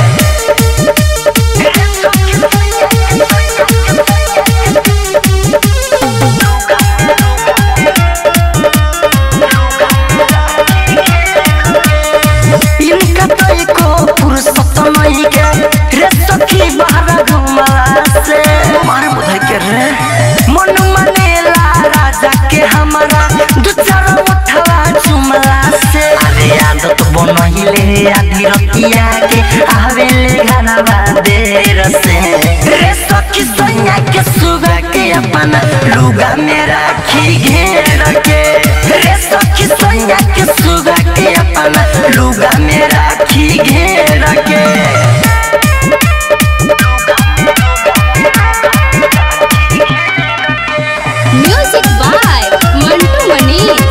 इनका तो एको फुर्सत नहीं के रे सखी बाहर घुमला से मारे बुधाई के रे मन मनेला राजा के हमारा दू चार उठवा चुमला से अरे आदत बनहिले आधी रतिया के आवेले घरवा देर से रे सखी सोनिया के सुगा के अपना लुगा में राखी घेर के रे सखी सोनिया के सुगा के अपना लुगा में राखी घेर के म्यूजिक बाय मंटू मनीष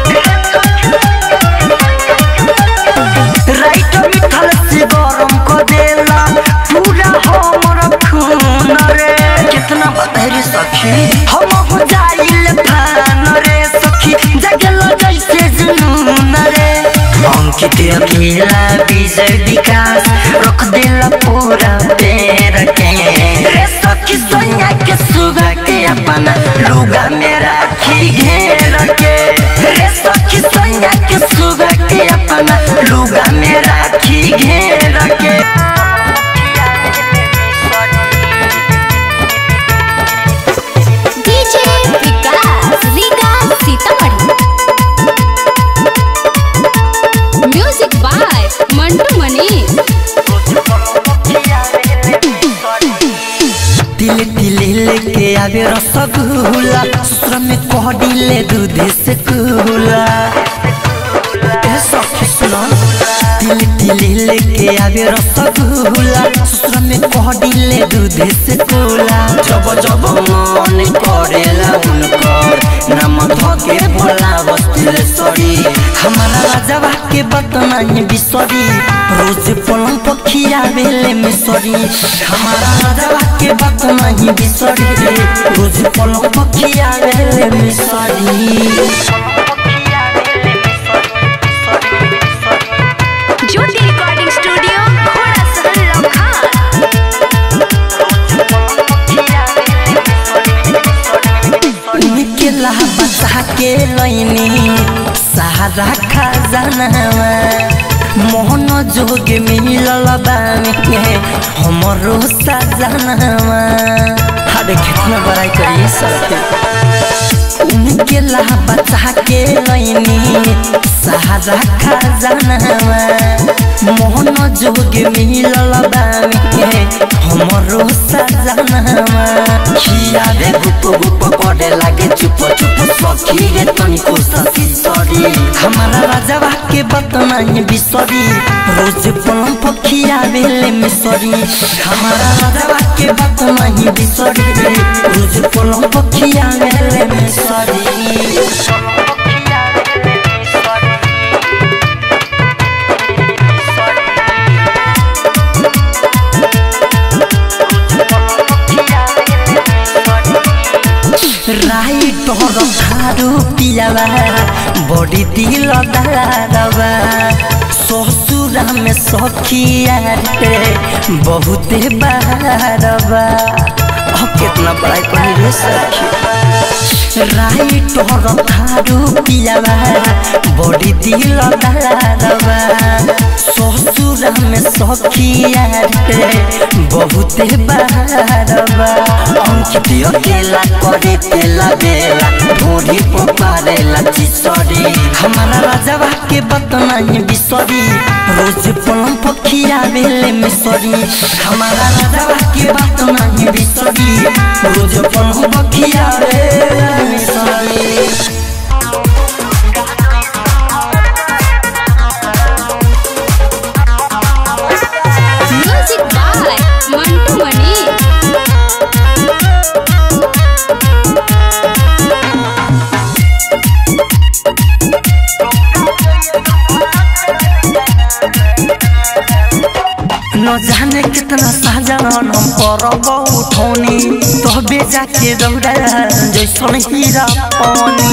राइट मिथल से गरम को देला पूरा हमर खून रे कितना बदहरी सखी हम हो जाइल फान रे सखी जगल जैसे जुनून रे अंकित अकेला विजय विकास झकास रख दिल पूरा पेर के रे सखी सोनिया के सुगा के अपना लुगा में राखी घेर के रे सखी सोनिया के सुगा के अपना लुगा में राखी घेर के DJ Vikas Riga Sitamarhi music by Mantu Manish तिले तिले लेके आवे रसगुल्ला ससुर में कह दिले दूध से कुला ए सखी सुनो तिले तिले लेके आवे रसगुल्ला ससुर में कह दिले दूध से कुला जब जब मन करेला उनकर नाम धके भोला बस्तिले सरी हमारा राजवा के बतनाई बिसरी रोज पलंग पखिया बेले में सरी हमारा राजवा के बतनाई बिसरी रोज पलंग पखिया बेले में सरी ज्योति रिकॉर्डिंग स्टूडियो घोड़ा सहल लखन निकला बता के लैनी सहारा खजानावा मोहन जोग मिलल बानी हमरो सजनावा अरे कितना बड़ाई करिए सबके उनके ला बचा के लैनी सहारा खजानावा मोहन जोग मिलल बानी हमरो सजनावा खिया दे गुप गुप करे लागे चुप चुप सखी रे तनिको ससी सरी हमारा राजवा के बतनाई बिसरी रोज पलम पखिया बेले में सरी हमारा राजवा के बतनाई बिसरी रोज पलम पखिया बेले में सरी राई तोर खारू पियावा बड़ी दिल दारवा ससुरा में सखिया रे बहुते बारवा अब कितना बड़ाई करी रे सखी राई तोर खारू पियावा बड़ी दिल दारवा ससुरा में सखिया रे बहुते बारवा अंकित अकेला करे तेला बेला ढोरी पपारेला चिसरी हमारा राजवा के बतनाई बिसरी रोज पलम पखिया बेले में सरी हमारा राजवा के बतनाई बिसरी रोज पलम पखिया बेले में सरी म्यूजिक बाय मंटू मनीष न जाने कितना साजन हम परब उठौनी तो बेजा के दौड़ा जैसन हीरा पानी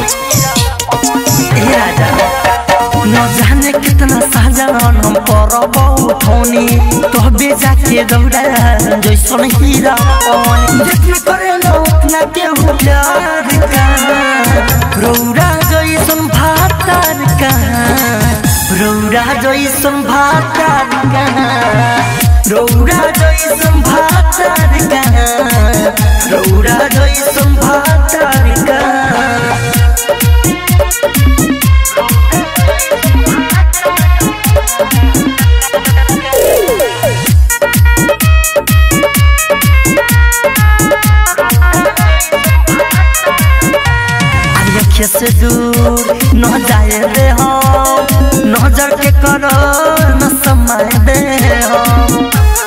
ए राजा न जाने कितना साजन हम परब उठौनी तो बेजा के दौड़ा जैसन हीरा पानी जितना करे न उतना के हो प्यार का रौरा जैसन भातार का रौरा जैसन भातार का रौरा जैसन भातार का रौरा जैसन भातार का अखिया से दूर न जाए दे हम नजर के करो न समय दे हम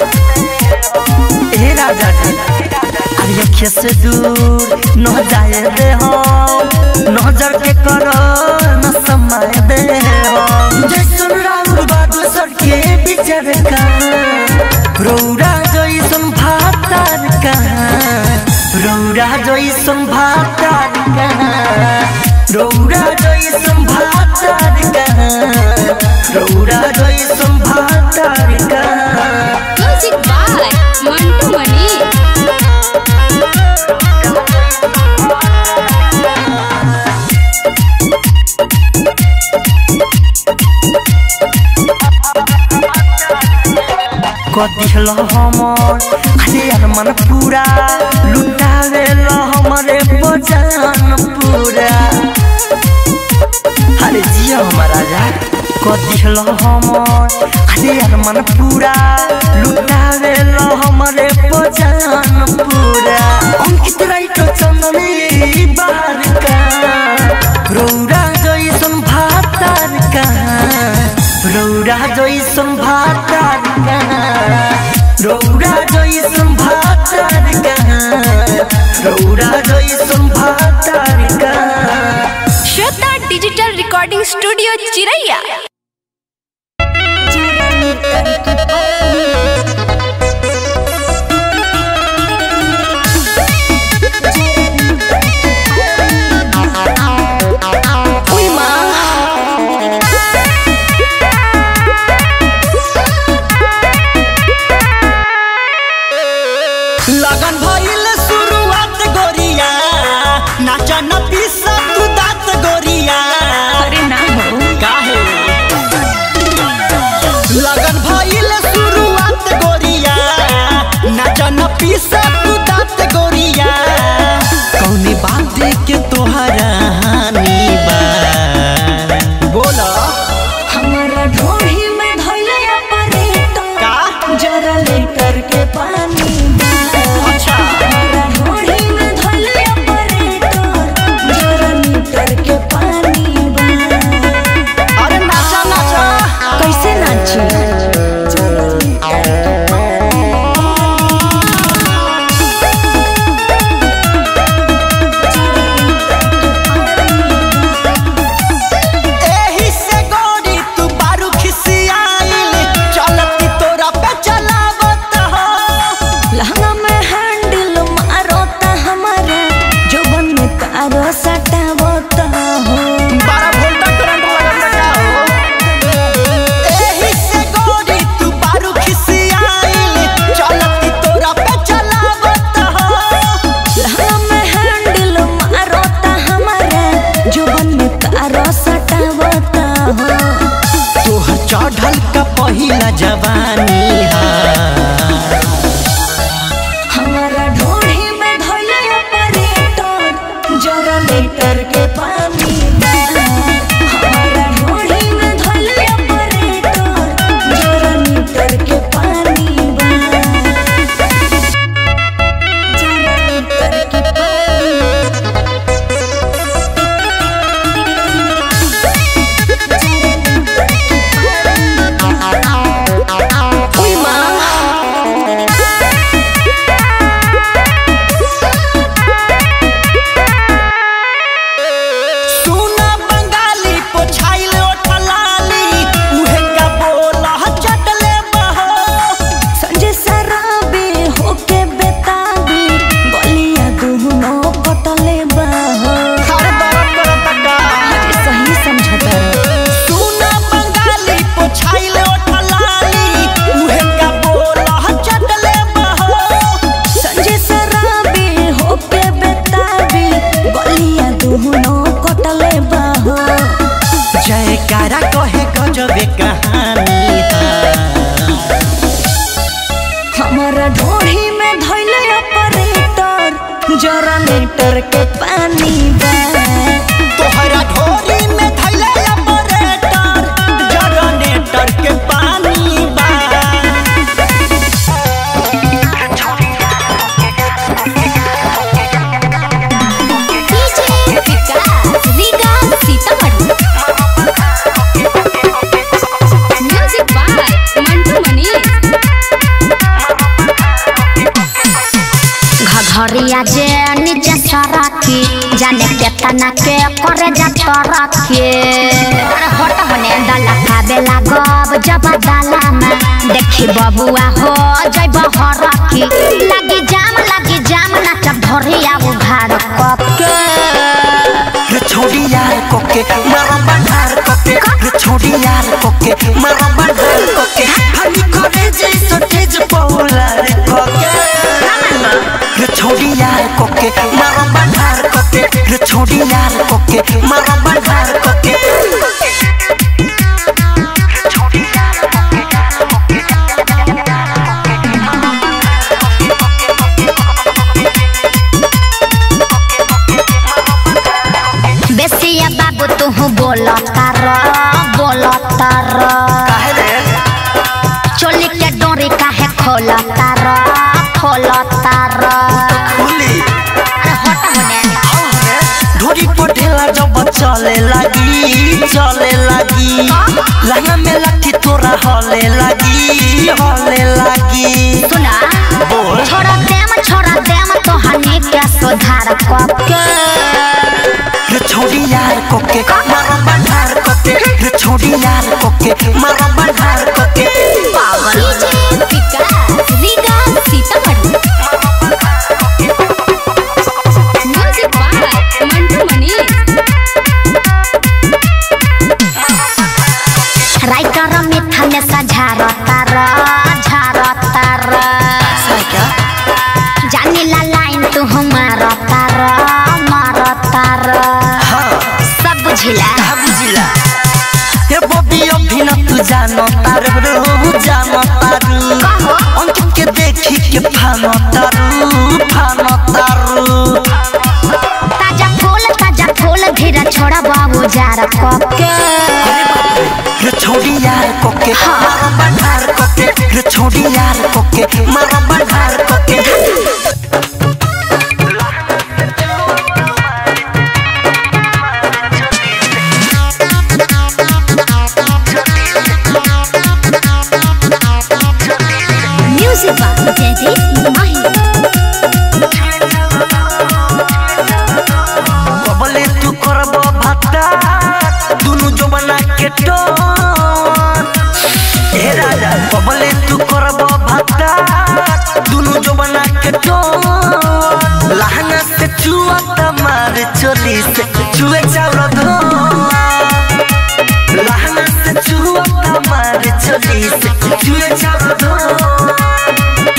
ए राजा जी अरे अखिया से दूर न जाए दे हम नजर के करो न समय दे हम जैसन राम बादल सर के बिचर का रौरा जैसन भातार का रौरा जैसन भातार कहाँ रौरा जैसन भातार कहाँ रौरा जैसन भातार कहाँ म्यूजिक बाय मंटू मनी कदिल हमर अरे यार मन पूरा लुटावे ल हमरे बजान पूरा अरे जिया हमारा राजा कदिल हमर अरे यार मन पूरा लुटावे ल हमरे बजान पूरा अंकित राइटो चंदनी बाहर का रौरा जैसन भातार कहाँ रौरा जैसन भातार कहाँ रौरा जैसन भातार कहाँ रौरा जैसन भातार कहाँ श्वेता डिजिटल रिकॉर्डिंग स्टूडियो चिरैया लगन भइल शुरुआत गोरिया नाचा न पीसा तू दात गोरिया अरे ना हो काहे लगन भइल शुरुआत गोरिया नाचा न पीसा तू दात गोरिया कौनी बात के तोहरा हानि बा बोला हमारा ढोही में धइले ऑपरेटर का जरा लेकर के पानी बा। अच्छा हमारा ढोही में धइले ऑपरेटर जरा लीटर के पानी बा। अरे नाचा नाचा कैसे नाची जरा लीटर के एही से गोरी तू बारू खिसियाइल चलती तोरा पे चलावत हो लहंगा में हैंडल मारो ता हमारा जोबन में तारो सटावो ता हो बारह वोल्ट करंट लगत का हो एही से गोरी तू बारू खिसियाइल चलती तोरा पे चलावत हो लहंगा में हैंडल मारो ता हमारा जोबन में तारो सटावो ता हो तोहर चढ़ल का पहिला जवानी हा हमारा ढोढ़ी में धइले ऑपरेटर जरा लीटर के पानी बा। हमारा ढोढ़ी में धइले ऑपरेटर जरा लीटर के पानी बा। जरा लीटर के पानी उई माँ सुना बंगाली पोछाइल ओठलाली उहे का बोला चटले बहो संजय सराबे होके बेताबी बलिया दुहनो पटले बाहो हर दरद करत का सही समझता सुना बंगाली पोछाइल ओठलाली उहे का बोला चटले बहो संजय सराबे होके बेताबी बलिया दुहनो पटले बाहो जयकारा कहे गजबे कहानी हमारा ढोढ़ी में धइले ऑपरेटर जरा लीटर के पानी बा तोहरा ढोरी में धैले ऑपरेटर जनरेटर के पानी बा DJ Vikas Riga Sitamarhi music by Mantu Mani घघरिया जे नीचे सरकी जाने केतना के करे जा तरकी अरे हट होने डाला खाबे लागब जब डाला में देखी बबुआ हो जइब हरकी लगी जाम लगी जाम नाचब धरिया उघार कके रे छोड़ी यार कोके मारो बंधार कोके रे छोड़ी यार कोके मारो बंधार कोके हनी करे जैसो तेज पौला रे कोके रे छोड़ी यार कोके मारो बंधार कोके रे छोड़ी यार कोके मारो बंधार कोके बेसिया बाबू तू बोलता र बोलता र काहे रे चोली के डोरी काहे खोलता र खोलता र खुली अरे हट होने ढोरी पटेला जब चले लगी चले लगी लहंगा में लाठी तोरा हले लगी हले लगी सुना बोल। छोड़ा देम छोड़ा देम तो हनी के सुधार कके रे छोड़ी यार कोके मारो बंधार कोके रे छोड़ी यार कोके मारो बंधार कोके पागल Vikas Riga Sitamarhi music by Mantu Mani writer मिठा में सझारता र झारता र क्या जानी ला लाइन तू मारता र मारता र हाँ सब बुझिला कहा बुझिला ये बॉबी अभी न तू जानो तारू रो जानो तारू कहो। अंकित के देखी के फानो तारू फानो तारू ताजा फूल ताजा फूल धीरे छोड़ा बाबू जार कके रे छोड़ी यार कोके मारो बंधार कोके रे छोड़ी यार कोके मारो बंधार कोके म्यूजिक बाय जयदीप माही कबले तू करब भत्ता दुनु जमाना के टोन ए राजा कबले तू करब भत्ता दुनु जमाना के टोन लहंगा से चुआ तमार चोली से चुए चावल धो लहंगा से चुआ तमार चोली से चुए चावल धो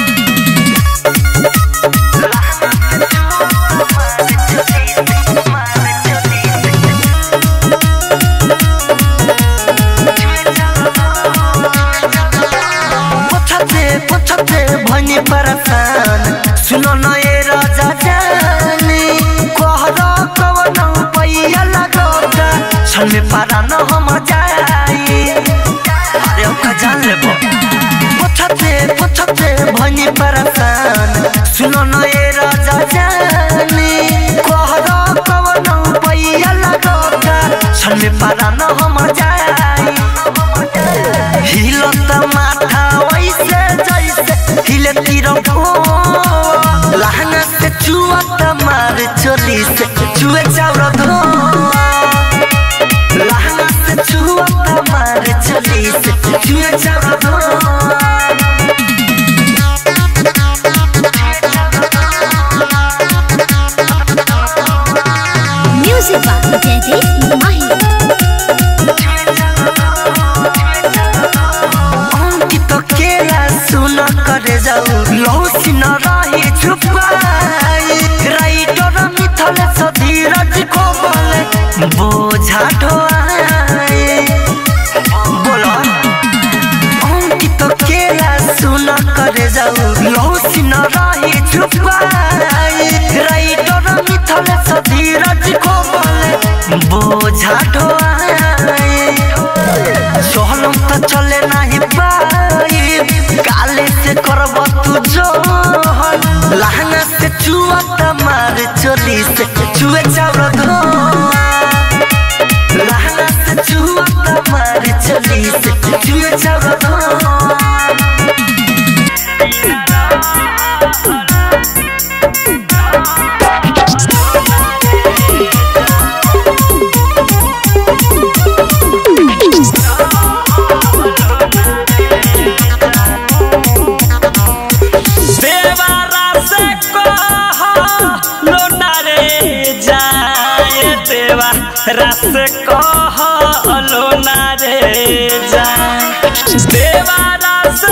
पछते पछते भनी परेशान सुनो न ए राजा जानी कहरा कवन पैया लगोगा छन में पारा न हम जाई अरे ओका जान लेबो पछते पछते भनी परेशान सुनो न ए राजा जानी कहरा कवन पैया लगोगा छन में पारा न हम जाई हिलत माथा वैसे जैसे हिले तिरंगो लहंगा से चुअत मार चोली से चुए चाउर धो लहंगा से चुअत मार चोली से चुए चाउर धो म्यूजिक बाय जयदीप माही अंकित केला सुन करे जाऊ लौसी न रही छुपाई राइटर मिथल सधीरज को बोले बोझा ढोआई बोलो अंकित केला सुन करे जाऊ लौसी न रही छुपाई राइटर मिथल सधीरज को बोले बोझा ढोआई सोहलम तो चले नहीं पाई काले से करब तू जोहन लहंगा से चुआ तमार चोली से चुए चावल धो लहंगा से चुआ तमार चोली से चुए चावल धो देवारा से को रस कहलो ना रे जा देवा रस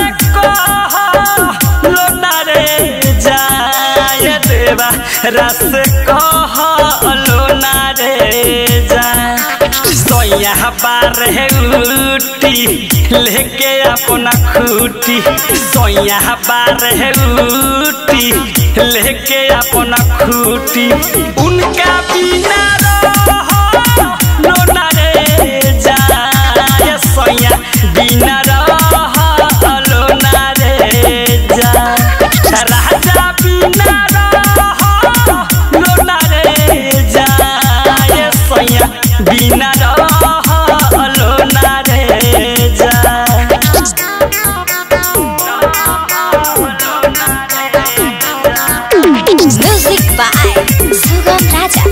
कहलो ना रे जा ये देवा रस कहलो ना रे जा सोया बार है उटी लेके अपना खूटी सोया बार है उटी लेके अपना खूटी उनका बिना रहो लोना रे जाय सोया बिना रहो लोना रे जा राजा बिना रहो लोना रे जाय सोया बिना रहो लोना रे जा म्यूजिक बाय सुगम राजा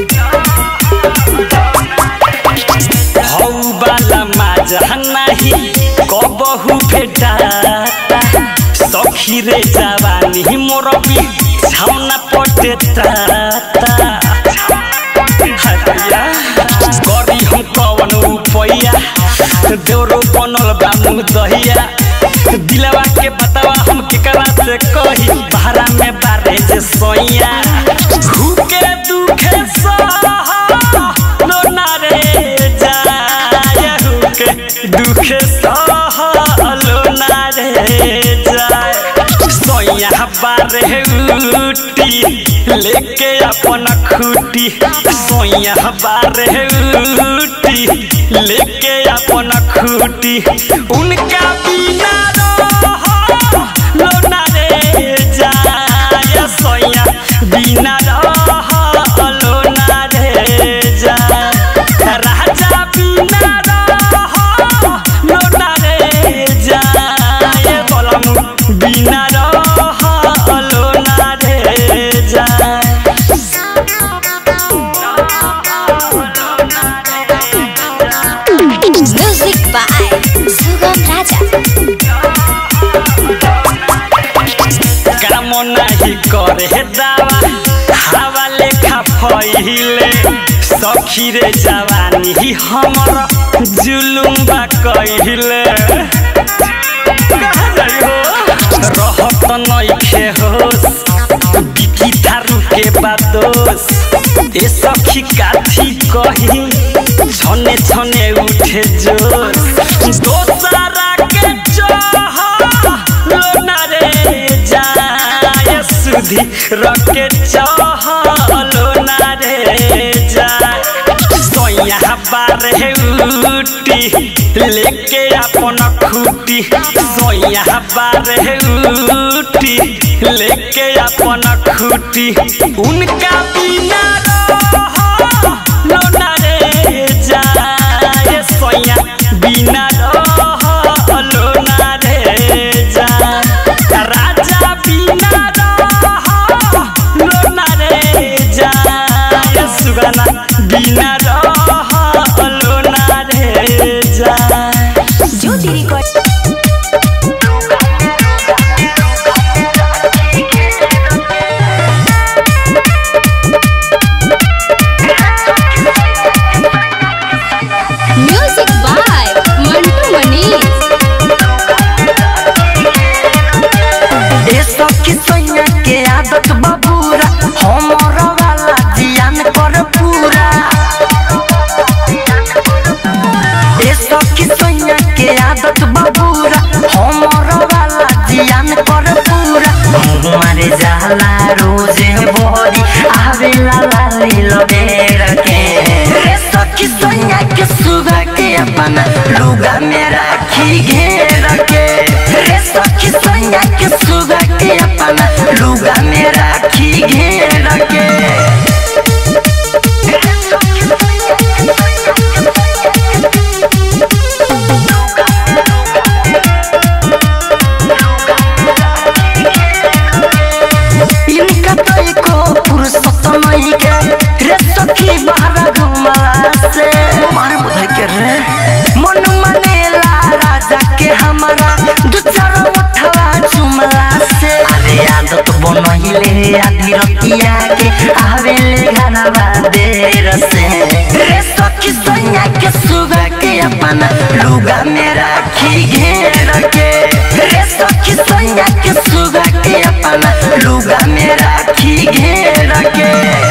हौ बाला माजा नाही कबहु भेटाता सखी रे जवानी मोर भी छाउना पटे ताता हरिया गरी हम कवन उपैया देवरो बनल बा मुँह दहिया दिलवा के बतावा हम केकरा से कही भाड़ा में बारे जे सोइया भूखे दुखे सह लोना रे जाय हुके दुखे सह लोना रे जाय सोइया बारे उटी लेके अपना खूटी सोइया बारे उटी लेके अपना खूटी उनका बिना रहो लोना रे जाय सोइया बिना रहो लोना रे जाय राजा बिना रहो लोना रे जाय बोलम बिना रहो लोना रे जाय म्यूजिक बाय सुगम राजा काम नाही करे दावा हवा लेखा फैले सखी रे जवानी हमर जुलुम बा कहिले कहाँ जाइ हो? रहत नइखे होस बिकी थारू के बादोस ए सखी काथी कही छने छने उठे जोश दोसरा के चाह लोना रे जाय सुधी रके चाह लोना रे जाय सोया बार है उटी लेके अपन खूटी सोया बार है उटी लेके अपन खूटी उनका बिना रहो लोना रे जाय सोया बिना रहो लोना रे जाय राजा बिना रहो लोना रे जाय सुगना बिना रहो लोना रे जाय ज्योति रिकॉर्ड Thank अपना लुगा में राखी घेर के रे सखी सैया के सुगा के अपना लुगा में राखी घेर के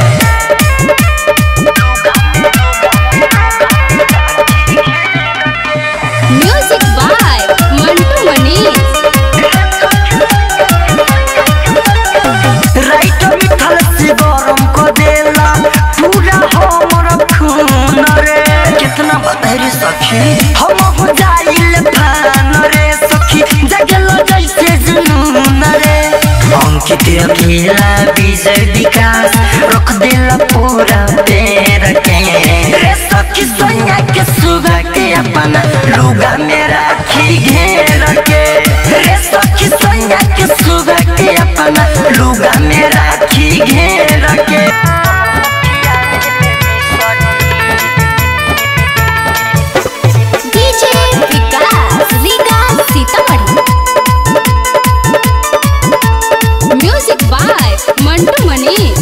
म्यूजिक बाय मंटू मनीष राइट मिथल से गरम को देला पूरा हमर खून रे कितना बदहरी सखी हम हो जाइल फान रे सखी जगल जैसे जुनून रे अंकित अकेला विजय विकास रख देला पूरा तेर के रे सखी सोनिया के सुगा के अपना लुगा में राखी घेर के रे सखी सोनिया के सुगा के अपना लुगा में राखी घेर के DJ Vikas Riga Sitamarhi music by Mantu Manish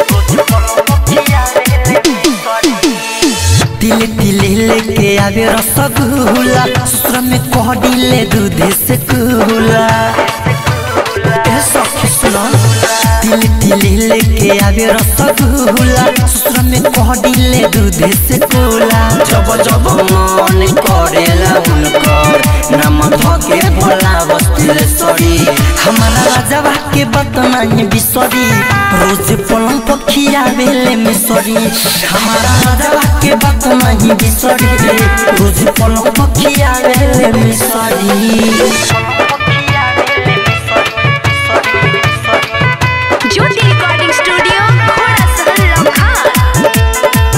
तिले तिले लेके आवे रसगुल्ला ससुर में कोहडी ले दूध से कुला ए सखी सुना तिले तिले लेके आवे रसगुल्ला ससुर में कोहडी ले दूध से कुला जब जब मन करेला उनकर नाम धके भोला बस्तिले सरी हमारा राजवा के बतना बिसरी रोज पलंग पखिया बेले मिसरी हमारा राजवा के बतना बिसरी रोज पलंग पखिया बेले मिसरी ज्योति रिकॉर्डिंग स्टूडियो घोड़ा सहल लखा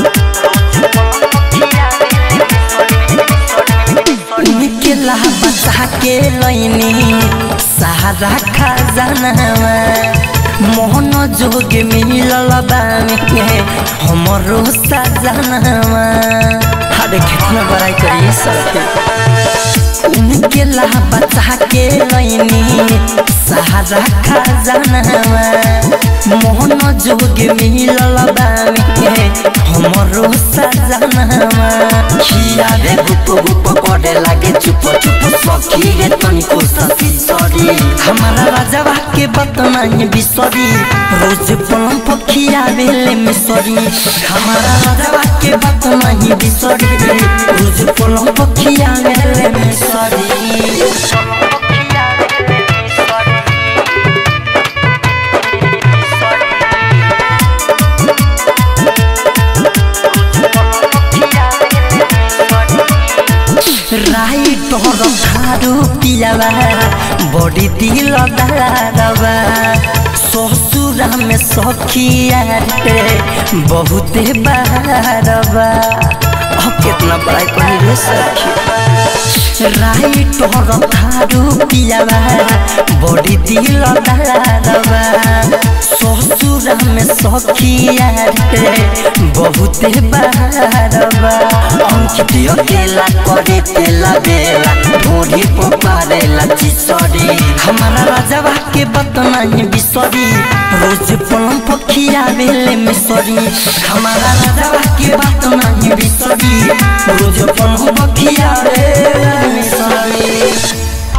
निकला बचा के लैनी सहारा खजानावा मोहन जोग मिलल बामे हमरो सजनावा हरे कितना बड़ाई करिए सखी उनके ला बचा के लैनी सहारा खजानावा मोहन जोग मिलल बामे हमरो सजनावा खियावे गुप गुप करे लागे चुप चुप सखी गे तनिको ससी सरी हमारा राजवा के बतना बिसरी रोज पलम पखिया बेले मिसरी हमारा राजवा के बतना बिसरी रोज पलम पखिया बेले मिसरी राई तोर खारू पियावा बड़ी दिल दारवा ससुरा में सखिया रे बहुते बारवा अब कितना बड़ा कही रे सखी राई तोर खारू पियावा बड़ी दिल दारवा ससुरा में सखिया रे बहुते बारवा अंकित अकेला करे तेला बेला ढोरी पपारेला चिसरी हमारा राजवा के बतना बिसरी रोज पलम पखिया बेले मिसरी हमारा राजवा के बतना बिसरी रोज पलम पखिया बेले मिसरी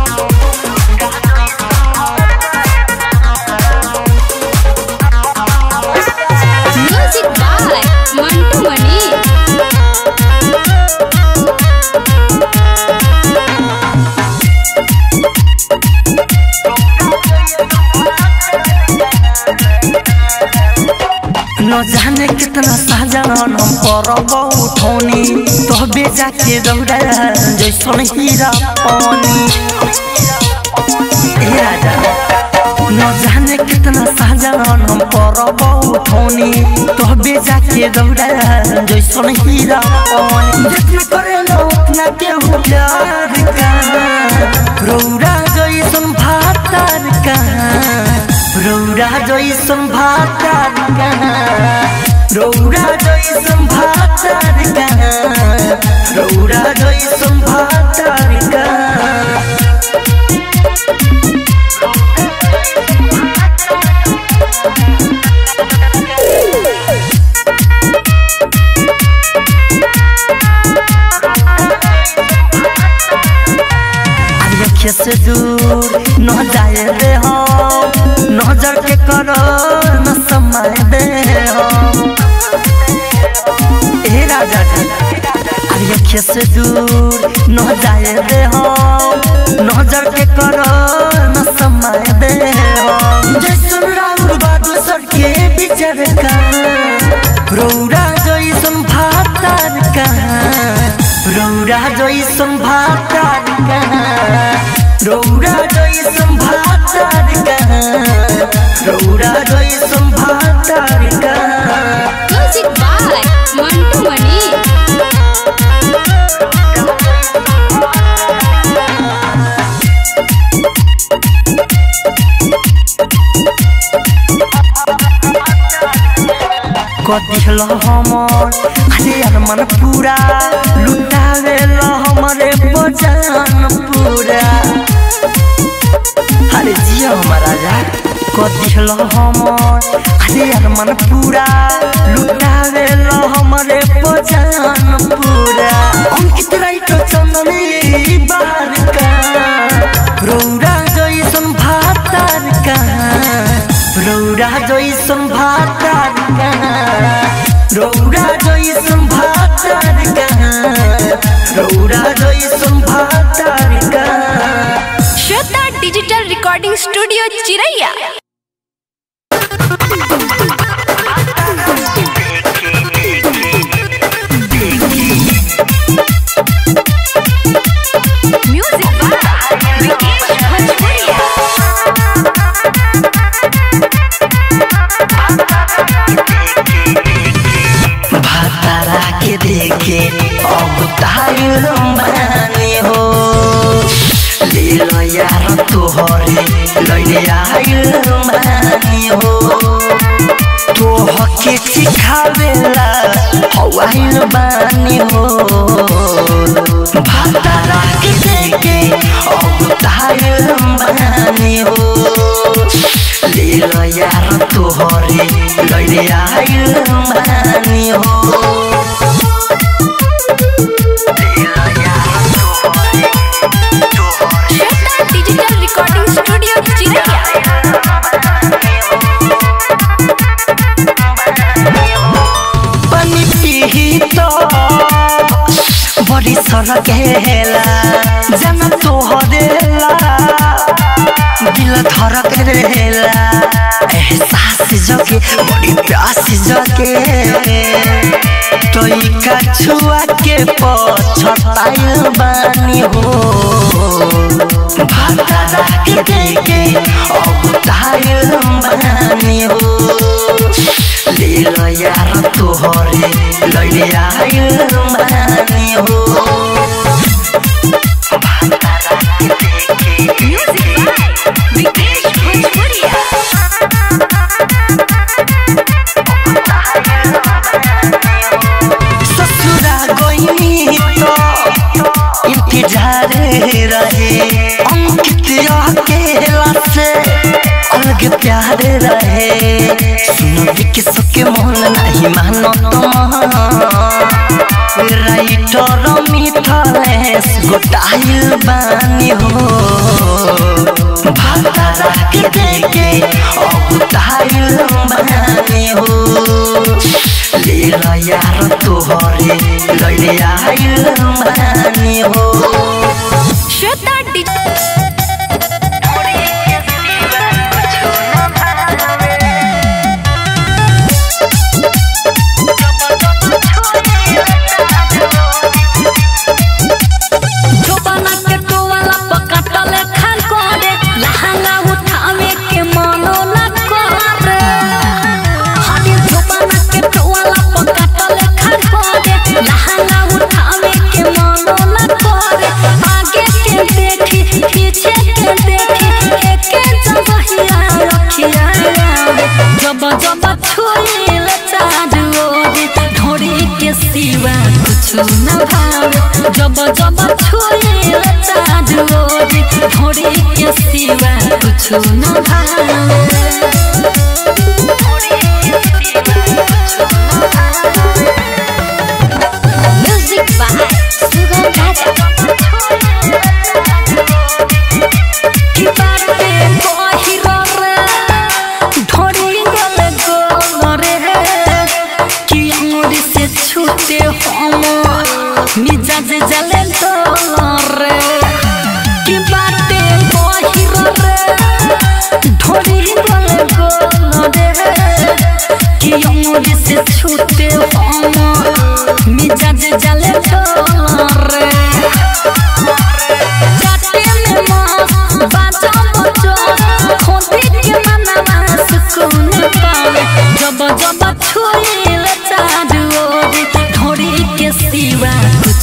म्यूजिक बाय मंटू मनीष न जाने कितना साजन हम परब उठौनी तो बेजा के दौड़ा जैसन हीरा पानी ए राजा न जाने कितना साजन हम परब उठौनी तो बेजा के दौड़ा जैसन हीरा पानी जितना करे न उतना के हो प्यार का रौरा जैसन भातार का रौरा जैसन भातार का रौरा जैसन भातार का रौरा जैसन भातार का जाए दे हम नजर के करो न समय दे हम ए राजा जी अरे अखिया से दूर न जाए दे हम नजर के करो न समय दे हम जैसन राउर बादल सर के बिचर का रौरा जैसन भातार का रौरा जैसन भातार का रौरा जैसन भातार का रौरा जैसन भातार का म्यूजिक बाय मंटू मणि कथिल हमर अरे यार मन पूरा लुटावे ल हमरे बजान पूरा अरे जिया हमारा राजा कथिल हमर अरे यार मन पूरा लुटावे ल हमरे बजान पूरा अंकित राइट चंदनी बार का रौरा जैसन भातार का रौरा जैसन भातार का रौरा जैसन भातार का रौरा जैसन भातार का Shweta digital recording studio Chiraiya music by Vikesh भोजपुरिया भातारा के देखे अब तायुर बानी हो ले लो यार तोहरे लैले आयुर बानी हो तोह के सिखावेला हवाइल बानी हो भातारा के देखे अब तायुर बानी हो ले लो यार तोहरे लैले आयुर बानी हो ले लो यार तोहरे तोहरे श्वेता डिजिटल रिकॉर्डिंग स्टूडियो चिरैया पानी पीही तो बड़ी सड़क हेला जाना तोहरेला दिल धड़क रहेला एहसास जगे बड़ी प्यास जगे तोई का छुआ के पछताइल बानी हो भातारा के देखे अब ताइल बानी हो ले लो यार तोहरे लैले आइल बानी हो भातारा के देखे म्यूजिक बाय विकेश भोजपुरिया ससुरा गइनी तो इंतजार रहे अंकित अकेला से अलग प्यार रहे सुनो भी सबके मन नहीं मानो तुम राइटर मिथलेश गोटाइल बानी हो भातारा के देखे अब ताइल बानी हो ले लो यार तोहरे लैले आइल बानी हो श्वेता डिजिटल जोबना के टोवाला पकाटले खान करे लहंगा उठावे के मनो न करे हरी जोबना के टोवाला पकाटले खान करे लहंगा उठावे के मनो न करे आगे के देखी पीछे के देखी एके जगहिया रखिया जब जब छुई ले चारू ओरी ढोरी के सिवा कुछ न भावे जब जब छुई ले चारू ओरी ढोरी के सिवा कुछ न भावे म्यूजिक बाय सुगम राजा की बाटे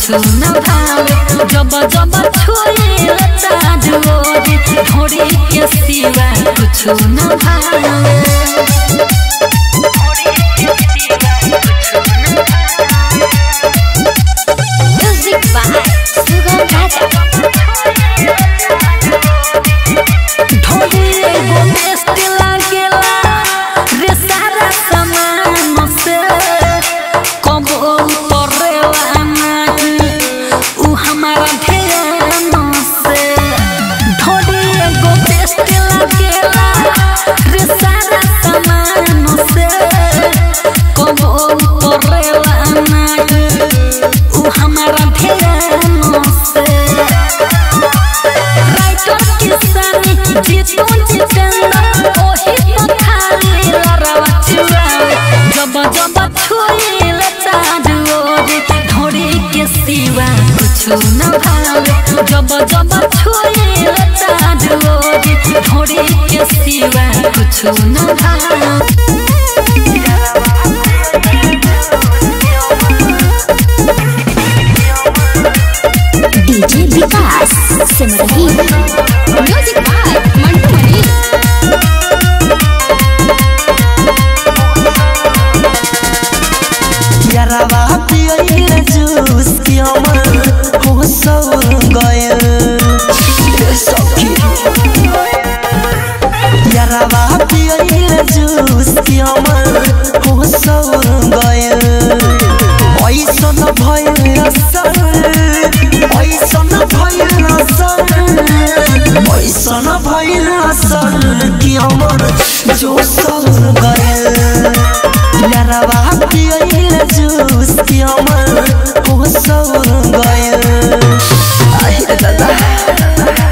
न भावे जब जब छुए चाँद ओरी ढोरी के सिवा कुछ न भावे म्यूजिक बाय सुगम राजा ढोली एगो बेस्ट लागेला रे सारा सामान से कबो उतरेला नहीं उ हमारा ध्यान से ढोली एगो बेस्ट लागेला रे सारा सामान से कबो उतरेला नहीं उ हमारा ध्यान से राइटर किसानी जीतू जितेंद्र ओही तो खाली लड़वा चुरावे जब जब छुएल चाँद ओरे ढोरी के सिवा कुछ न भावे जब जब छुएल चाँद ओरे ढोरी के सिवा कुछ न भावे DJ Vikas Simrahi music by Mantu Mani यारावा पियल जूस की अमर हो सौर गयल सखी यारावा पियल जूस की अमर हो सौर गयल ऐसन भयल असर ऐसन भयल असर ऐसन भयल असर की अमर जो सौर गयल यारावा पियल जूस की अमर हो सौर गयल आहे दादा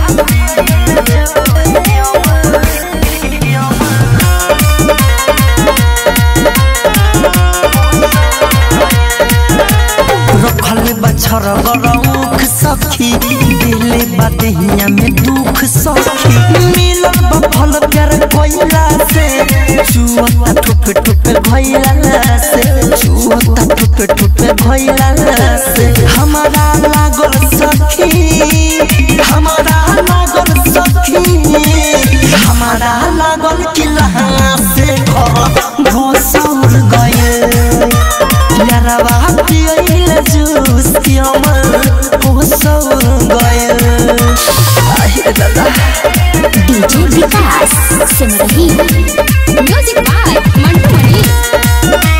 रखल बछर गरौख सखी दिले बदहिया में दुख सखी मिलल बफल प्यार कोइला से चुअता ठुप ठुप भइला से चुअता ठुप ठुप भइला से हमारा लागल सखी हमारा लागल सखी हमारा लागल किला से घर घोसौर गए यारावा पियल जूस की अमर हो सौर गयल आहे दादा DJ Vikas Simrahi music by Mantu Mani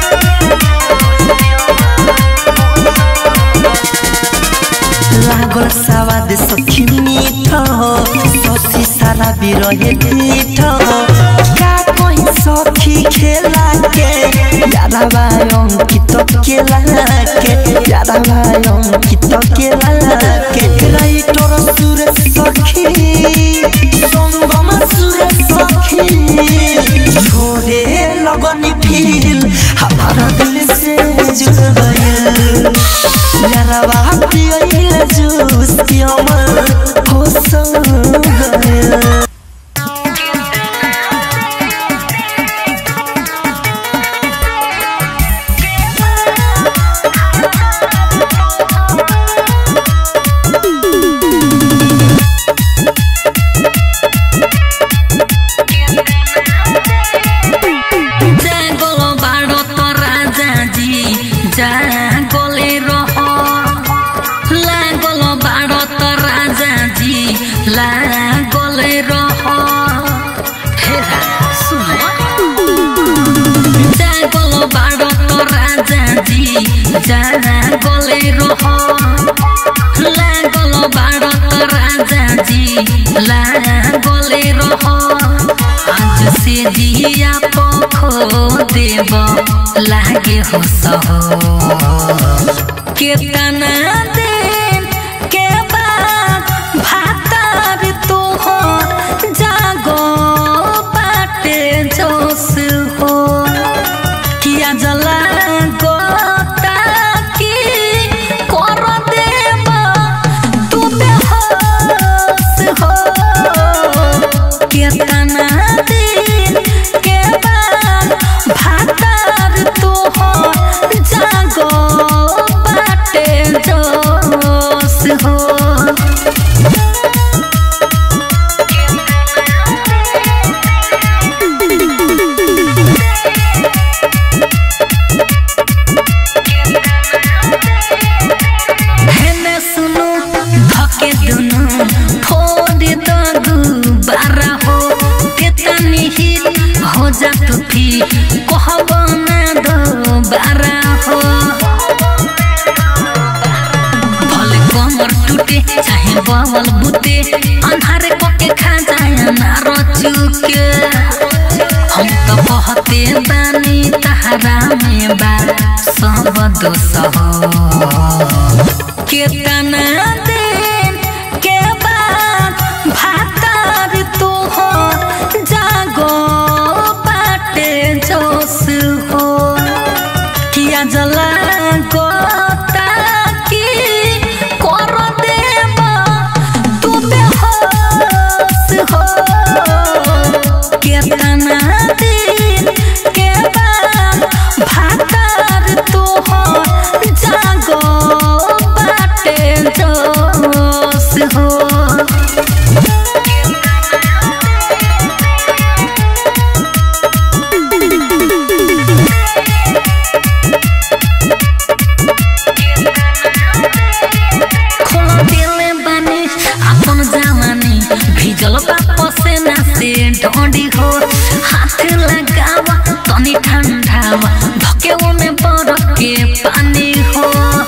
लागल सवाद सखी मीठ ससी सारा बिरहे पीठ का कहीं सखी खेला के यारावा अंकित केला के यारावा अंकित केला के राइटर सुर सखी संगम सुर सखी छोड़े लगनी फील हमारा दिल से जुड़ गया यारावा पियल जूस की अमर हो सौर गया जागलो बाडो त राजाजी जागले रह लागलो बाडो त राजाजी लागले रह हेरा सुन जागलो बाडो त राजाजी जागले रह लागलो बाडो त राजाजी लागले रह आज से दिया पखो देव लागे हो सहो केतना दिन के बाद भातार तू हो जागो बाटे जोश हो किया जला गोता की कर देव तू बेहोश हो केतना दिन के बाद भातार तू हो जागो बाटे जो हो जा तू थी कहब ना दोबारा हो भले कमर टूटे चाहे बवल बुते अन्हारे पके खा जाए ना रचुके हम तो कहते बानी तहरा में बा सब दोष हो केतना दिन के बाद भातार तू हो जागो बाटे जोश हो किया जला गोता की कर देबा तू बेहोश हो केतना दिन के बाद भातार तू हो जागो बाटे जोश हो खोला दिले बानी अपन जवानी भिजल बाप से ना से ढोंडी हो हाथ लगावा तनी ठंडावा धके में बरफ के पानी हो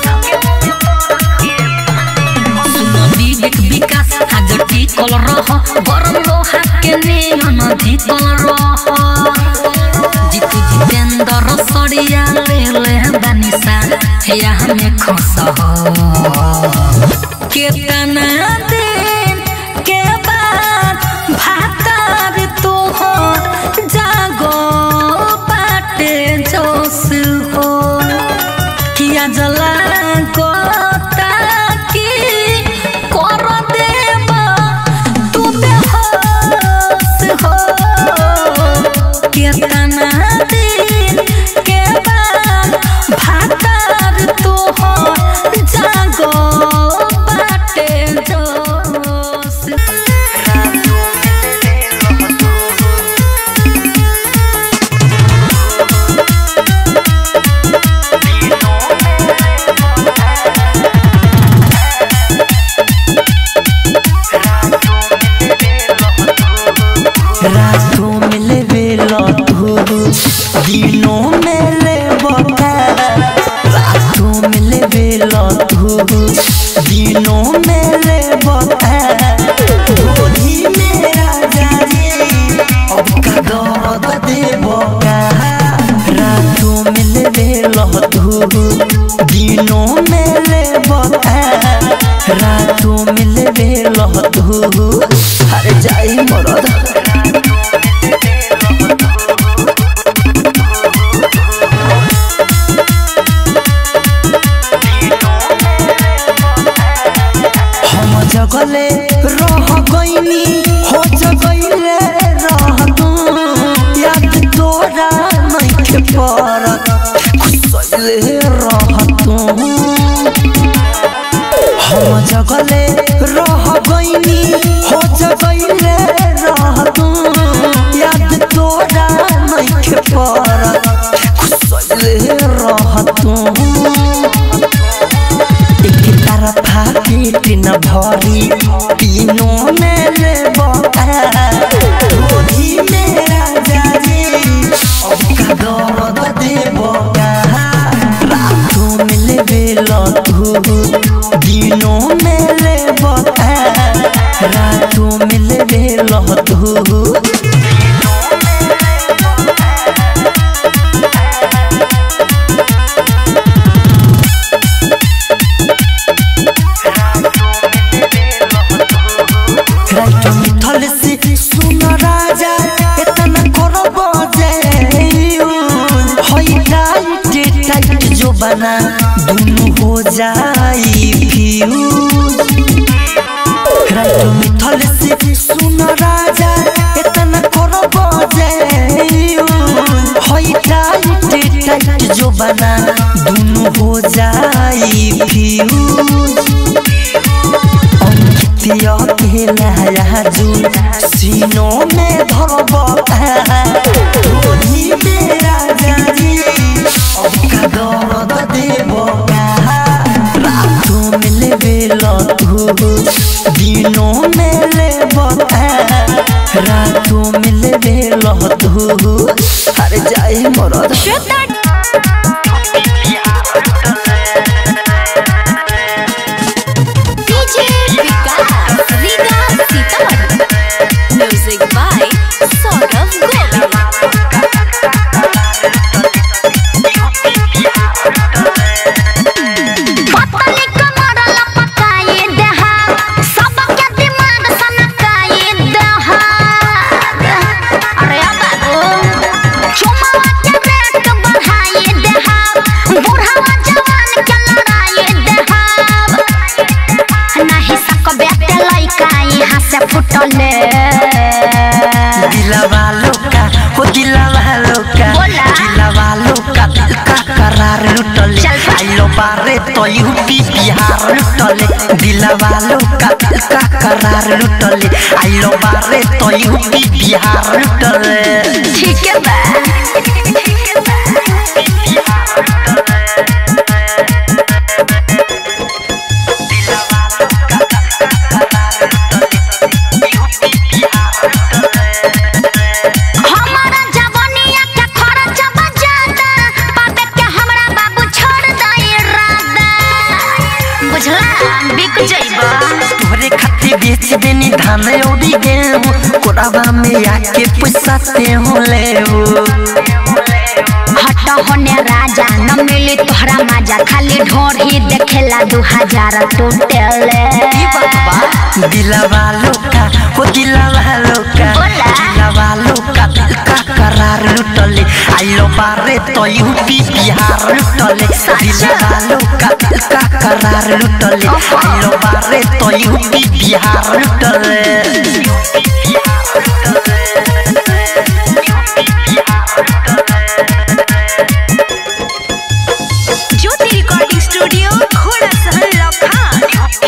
सुनो विवेक विकास आज टिकल रह गरम लोहा के नियन धिकल रह जितु जितेंद्र सड़िया ले ले बानिसा या हमें खुश हो केतना दिन के बाद भातार तू हो जागो बाटे जोश हो किया जला गोता की कर देबा तू बेहोश हो केतना दिन के बाद भातार तू हो जागो बाटे जोश रातों में ले बेलो तू दिनों में ले बता रातों में ले बेलो तू दिनों में ले बता गोदी में राजा जी अब का दर्द दे बका रातों में ले बेलो तू दिनों में ले बता रातों में ले बेलो तू अरे जाई मरद हम जगले रह गईनी हो जगले रह तू याद तोरा नहीं परत खुसले रह तू हम जगले रह गईनी हो जगले रह तू याद तोरा नहीं परत खुसले रह तू एक तरफा पेट न भरी तीनों में ले गोदी में राजा जी अब का दर्द दे रातों में ले बेलो तू दिनों में ले रातों में ले बेलो तू राइट मिथल से सुन राजा इतना करब जे होई टाइट टाइट जो बना दुनु हो जाई फ्यूज राइट मिथल से सुन राजा इतना करब जे होई टाइट टाइट जो बना दुनु हो जाई फ्यूज अंकितिया के लहरा जुल सीनों में धरब धोनी में राजा जी अब का दर्द देब रातों में लेबे लतू दिनों में लेब रातों में लेवे लहतू अरे जाए मरद Shweta DJ Vikas Riga Sitamarhi music by Saurabh Govil पतली कमर लपकाए देहा सबके दिमाग सनकाए देहा अरे बाबू चुमावा के रेट बढ़ाए देहा बूढ़ावा जवान के लड़ाए देहा नहीं सकबे ते लइका यहाँ से फुटले दिला वालों का हो दिला वालों का बोला। दिला वालों का दिल का करार लुटले चल बा। आइलो बारे तो यूपी बिहार लुटले दिला वालों का दिल का करार लुटले आइलो बारे तो यूपी बिहार लुटले ठीक है बा हमारा जवानिया के खर्च बजाता पापे के हमरा बाबू छोड़ दई रादा बुझला बिक जइबा तोरे खातिर बेच देनी धान औरी गेहूं कोराबा में आके पैसा ते हो ले हट होने राजा न मिली तोहरा मजा खाली ढोर ही देखेला दू हजार टोटले दिला वालों का हो दिला वालों का बोला। दिला वालों का दिल का करार लुटले आइलो बारे तो यूपी बिहार लुटले दिला वालों का दिल का करार लुटले आइलो बारे तो यूपी बिहार लुटले ज्योति रिकॉर्डिंग स्टूडियो घोड़ा सहन लखान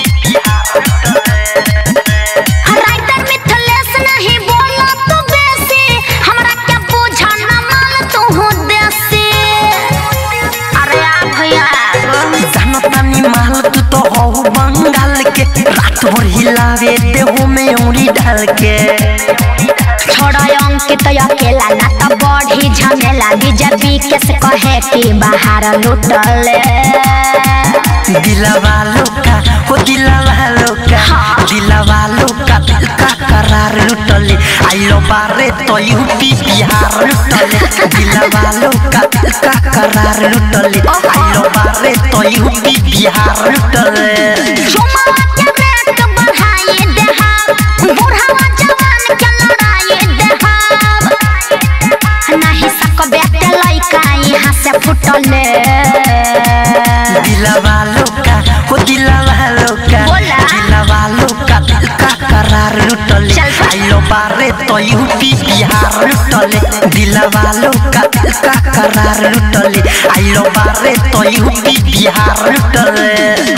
राइटर मिथलेश नहीं बोला तू बेसी हमरा क्या बुझा न माल तू हो देसी अरे आ भैया जानतानी माल तू तो हो बंगाल के रात भर हिलावे देहो में उंगली डाल के छोड़ा अंकित अकेला ना तो बढ़ी झमेला बीजेपी के से कहे कि बाहर लुटले दिला वालों का हो दिला वालों का दिला वालों का दिल का करार लुटले आइलो बारे तो यूपी बिहार लुटले दिला वालों का दिल का करार लुटले आइलो बारे तो यूपी बिहार लुटले चुमावा के रेट बढ़ाए देहा बूढ़ावा जवान के लड़ाए देहा नहीं सकबे ते लइका यहाँ से फुटले दिला वालों का हो दिला वालों का बोला। दिला वालों का दिल का करार लुटले चल बा। आइलो बारे तो यूपी बिहार लुटले दिला वालों का दिल का करार लुटले आइलो बारे तो यूपी बिहार लुटले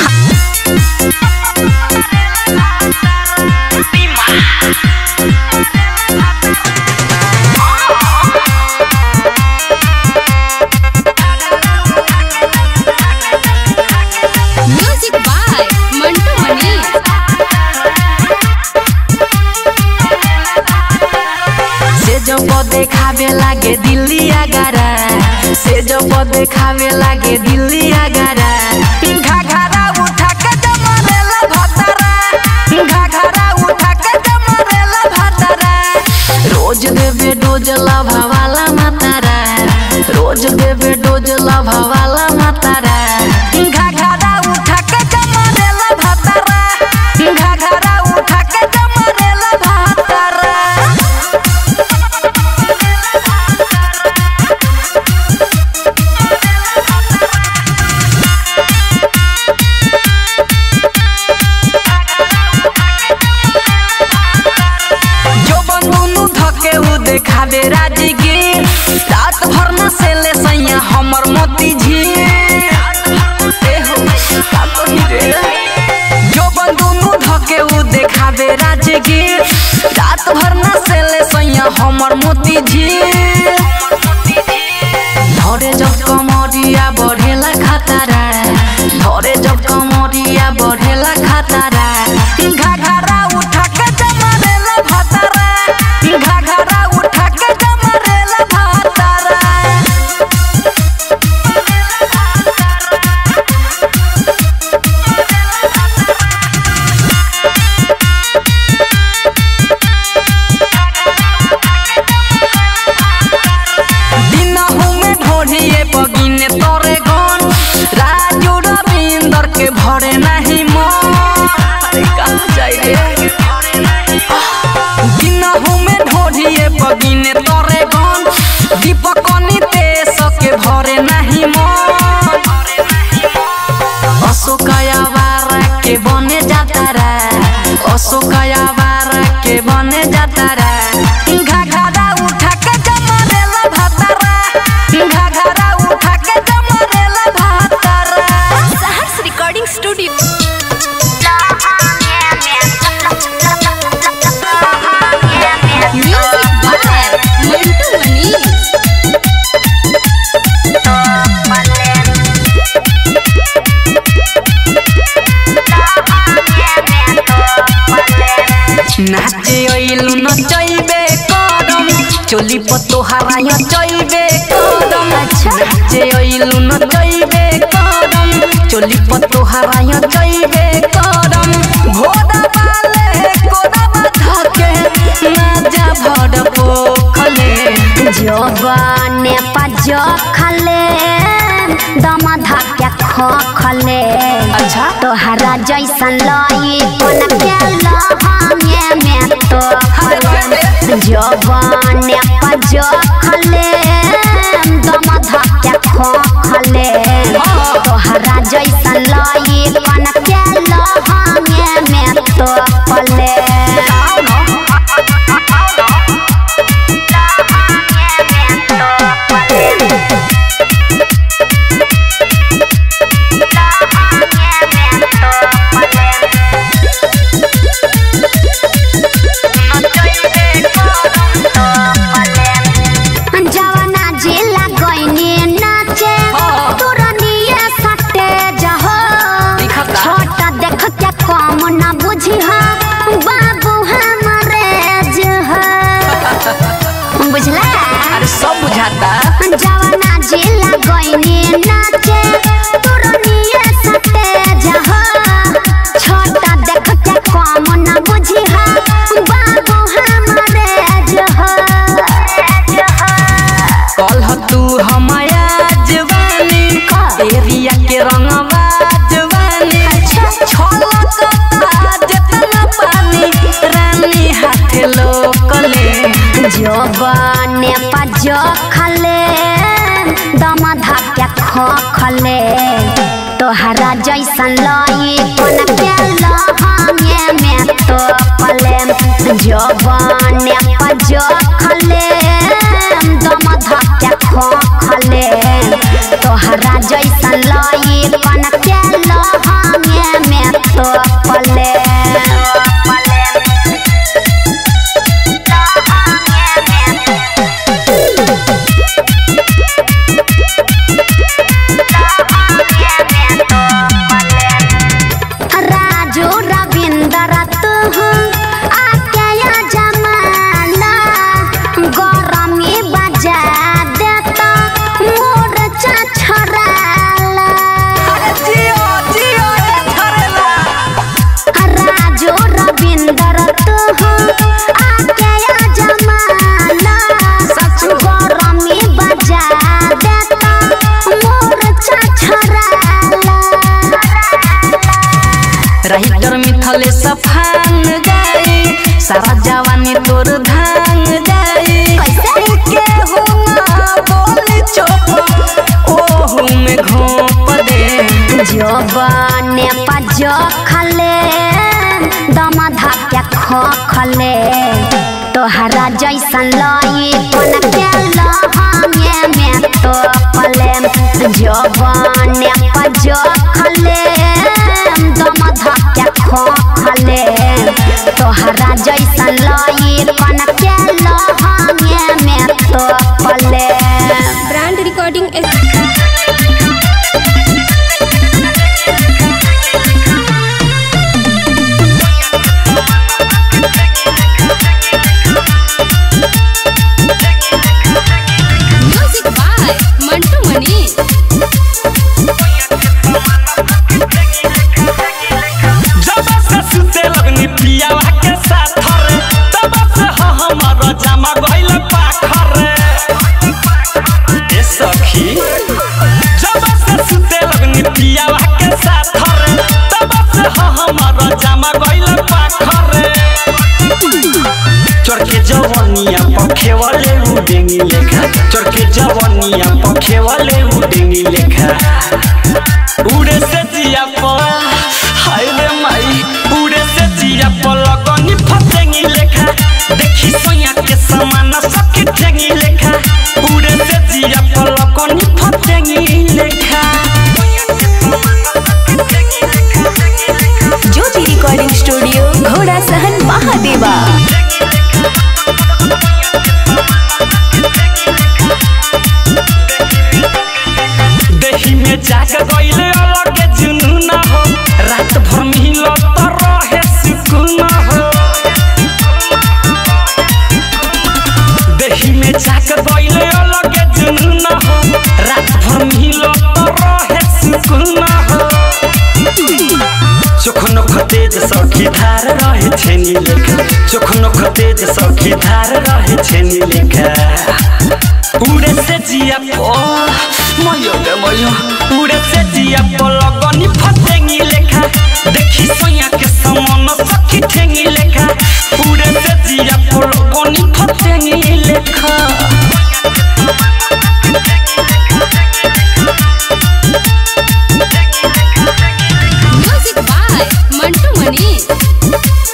म्यूजिक बाय मंटू मनी से जो को देखावे लागे दिल्ली आगारा से जो को देखावे लागे दिल्ली आगारा घाघरा उठा के जमरेला भतरा घाघरा उठा के जमरेला भतरा रोज देवे डोज लभावाला मातारा रोज देवे डोज लभावाला मातारा घाघरा उठा के जमरेला भतरा घाघरा उठा के जमरेला भतरा जो बंदूनु धके उ देखावे राजगीर रात भर न सेले सैया हमर मोती झील ए हो, का कही रे? जो बंदूनु धके उ देखावे राजगीर रात भर न सेले सैया हमर मोती झील धरे जब कमरिया बढ़ेला खतरा धरे जब कमरिया बढ़ेला खतरा घाघरा उठा के जमरेला भतरा गिने तोरे गन दीपक नीते सके भरे नाही मन अशोकया वारा के बने जाता रा अशोकया वारा के बने जाता रा घाघरा उठा के जमरेला भातारा घाघरा उठा के जमरेला भातारा Saharsh recording studio music by Mantu Manish नाचे ओइलु नचैबे करम चोली पतो हराय चैबे करम नाचे ओइलु नचैबे करम चोली पतो हराय चैबे करम घोड़ा वाले कोड़ा बाधा के नाजा भड़ पोखले जवाने पज खले दम धक्के ख खले अच्छा तोहरा जैसन लई कोन के लहंगे में तो जवाने पज खले दम धक्के ख खले तोहरा जैसन लई कोन के लहंगे में तो पले जवाना जिला गईनी नाचे तुरनिए सटे जहो दिखता। छोटा देख के कम न बुझी हा बाबू हमारे जह बुझला अरे सब बुझाता जवाना जिला गईनी नाचे तुरनिए सटे जहो छोटा देख के कम न बुझी हा बाबू हमारे जह कल तू हमाया जवानी एरिया के रंगवा जवानी छलकता जेतना पानी रानी हाथे लोकले जवाने पज खले दम धक्के ख खले तोहरा जैसन लई कोन के लहंगे में तो पले जवाने पज खले दम धक्के ख खले तोहरा जैसन लई कोन के लहंगे में तो पले राजू रविंदर तू आके या जमाना गरमी बजा देता मोर छछराला जियो जियो ए थरेला राजू रविंदर तू आके या जमाना गरमी बजा देता मोर छछराला राइटर मिथले सफान जाई सारा जवानी तोर धान जाई के हुआ बोली चोप ओहू में घोप दे जवाने पज खले दम धक्के ख खले तोहरा जैसन लई कोन के लहंगे में तो पले जवाने पज खले दम धक्के ख खले तोहरा जैसन लई कोन के लहंगे में तो पले brand recording music by Mantu Manish जब से सुते लगनी पियावा के साथ रे तब से ह हमर जमा गइल पाखर रे ए सखी जब से सुते लगनी पियावा के साथ रे तब से ह हमर जमा गइल पाखर रे चढ़ के जवानी जवनिया पखे वाले उडेंगी लेखा चढ़ के जवनिया पखे वाले उडेंगी लेखा उड़े से जिया पर हाय रे माई उड़े से जिया पर लगनी फसेंगी लेखा देखी सोया के समान सखी ठेंगी लेखा उड़े से जिया पर लगनी फसेंगी लेखा ज्योति रिकॉर्डिंग स्टूडियो घोड़ा सहन महादेवा देही में जाग गईले अलग जुनून हो रात भर मिलो तो रहे सुकून हो देही में जाग गईले अलग जुनून हो रात भर मिलो तो रहे सुकून हो चोखनो खतेज सखी धार रहे छेनी लेखा चोखनो खतेज सखी धार रहे छेनी लेखा उड़े से जिया पो मयो गे मयो उड़े से जिया पो लगनी फसेंगी लेखा देखी सोया के समान सखी ठेंगी लेखा उड़े से जिया पो लगनी फसेंगी लेखा म्यूजिक बाय मंटू मनी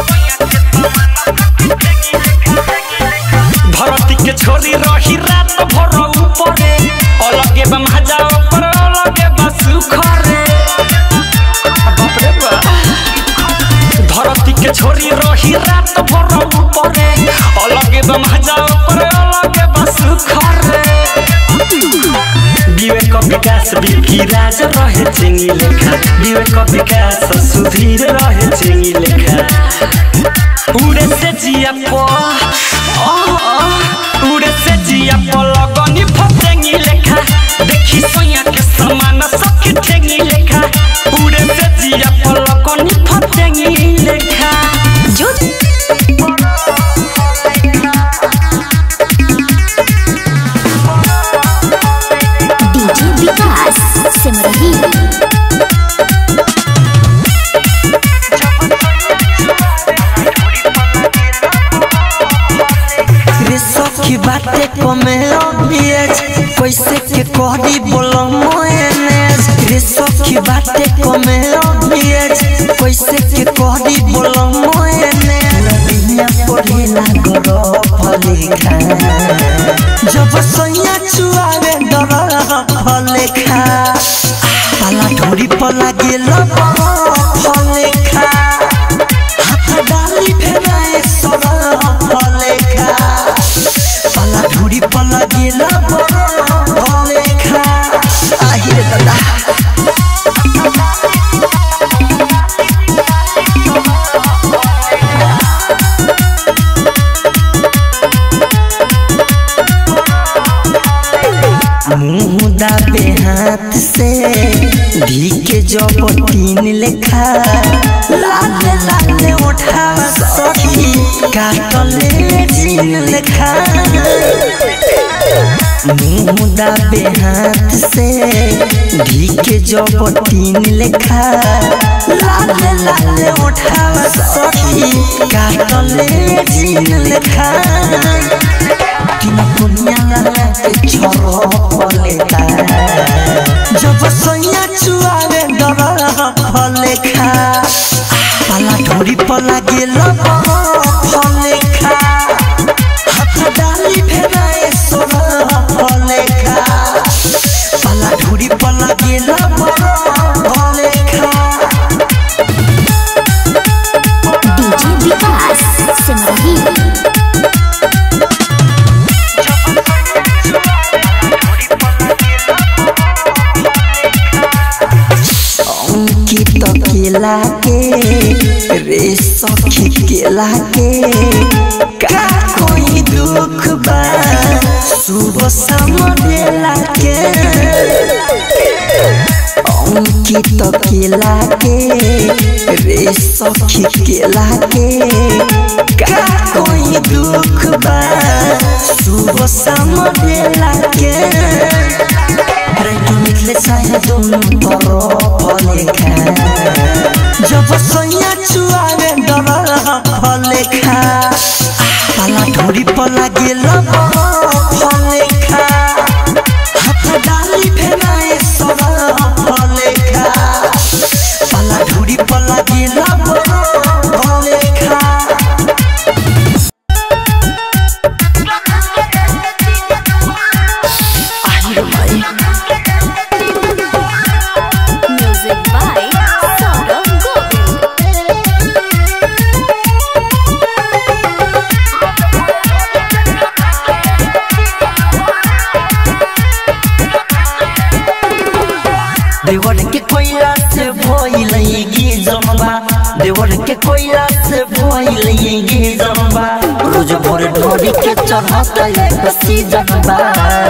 धरती के छोरी रही रात भर ऊपरे अलगे बा मजा ऊपर अलगे बा सुखरे बाप रे बा धरती के छोरी रही रात भर ऊपरे अलगे बा मजा ऊपर अलगे बा सुखरे विवेक विकास बिकी राज रहे चिंगी लेखा विवेक विकास सुधीर रहे चिंगी लेखा उड़े से जिया पो उड़े से जिया पो लगनी फसेंगी लेखा देखी सोया के समान सखी ठेंगी लेखा उड़े से जिया पो लगनी फसेंगी लेखा ज्योति डीजे विकास सिमरही रे सखी बाटे कमे अभियज कैसे के कहरी बोलो मोएनेज रे सखी बाटे कमे अभियज कैसे के कहरी बोलो मोएनेज लबिया पढ़े ना करो फलेखा जब सैया चुआवे डर फलेखा पाला ढोरी पर लागे लबा फलेखा हाथ डाली फेराए सदा फलेखा पाला ढोरी पर लागे लबा फलेखा आहिरे दादा मुँह दाबे हाथ से धी के जब तीन लेखा लाले लाले उठा सखी काटले जीन लेखा मुँह दाबे हाथ से धी के जब तीन लेखा लाले लाले उठा सखी काटले जीन लेखा किन दुनिया के छोरो फलेखा जब सैया चुआवे डर फलेखा पाला ढोरी पर लागे लब फलेखा हाथ डाली फेराए सोना फलेखा पाला ढोरी पर लागे लब फलेखा डीजे विकास सिमरही अंकित केला के रे सखी केला के का कोई दुख बा सुबह समझेला के अंकित केला के रे सखी केला के का कोई दुख बा सुबह समझेला के राइटो निकले चाहे दोनों तरफ लेखा जब सैया चुआवे डर फलेखा पाला पला ढोरी पला गेला फले खा हाथ डाली भेनाए सरा फले खा पला ढोरी पला गेला फले खा आई माई म्यूजिक बाय सौरभ गोविल देवर के कोयला से भइलगी जमबा देवर के कोयला से भइलगी जमबा रोज भोर ढोरी के चढ़त एक सीजन बा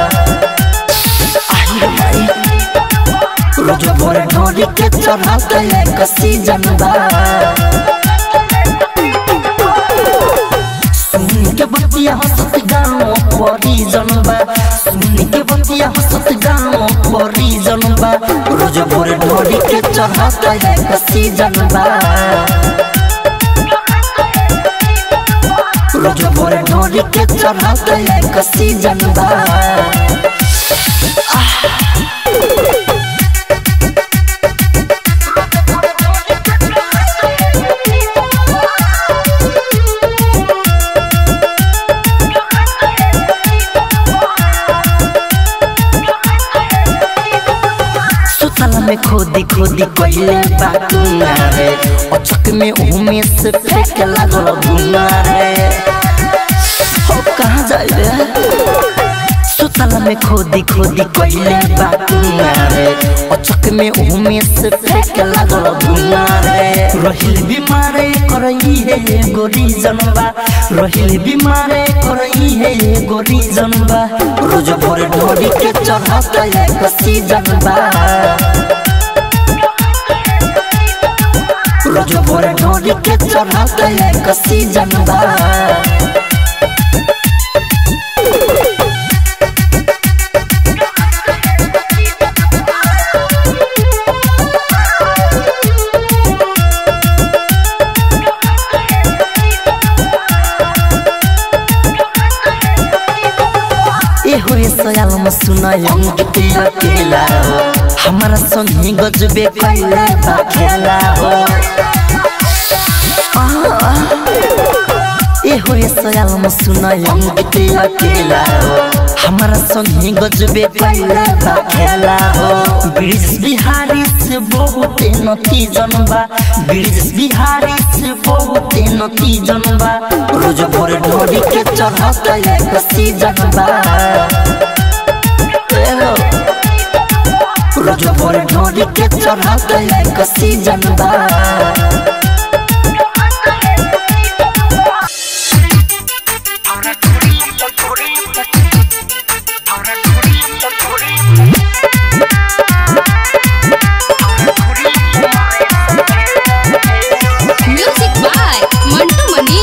आई रे माई रोज भोर ढोरी के चढ़त एक सीजन बा सुन के बतिया हंसत गाँव परी जनबा सुन के बतिया हंसत गाँव परी जनबा रोज भोर ढोरी के चढ़त एक सीजन बा रोज भोर ढोरी के चढ़त एक सीजन बा सुतल में खोदी खोदी कोइले बाटुना रे अचक में उमे से फेंक लागल धुना रे हो कहाँ जाए रे सुतल में खोदी खोदी कोइले बाटुना रे अचक में उमे से फेंक लागल धुना रे रहिल बीमारे करई है गोरी जनबा रहिल बीमारे करई है गोरी जनबा रोज भोर ढोरी के चढ़त एक सीजन बा रोज भोर ढोरी के चढ़त एक सीजन बा ए हो रे सयाल म सुनायम गीत अकेला हो हमारा संगी गजबे कैला बा खेला हो आह, ए हो रे सयाल म सुनायम गीत अकेला हो हमारा संगी गजबे कैला बा खेला हो ब्रिज बिहारी से बहुत नती जनबा ब्रिज बिहारी से बहुत नती जनबा रोज भोर ढोरी के चढ़त एक सीजन बा ए हो, रोज भोर ढोरी के चढ़त एक सीजन बा म्यूजिक बाय मंटू मनी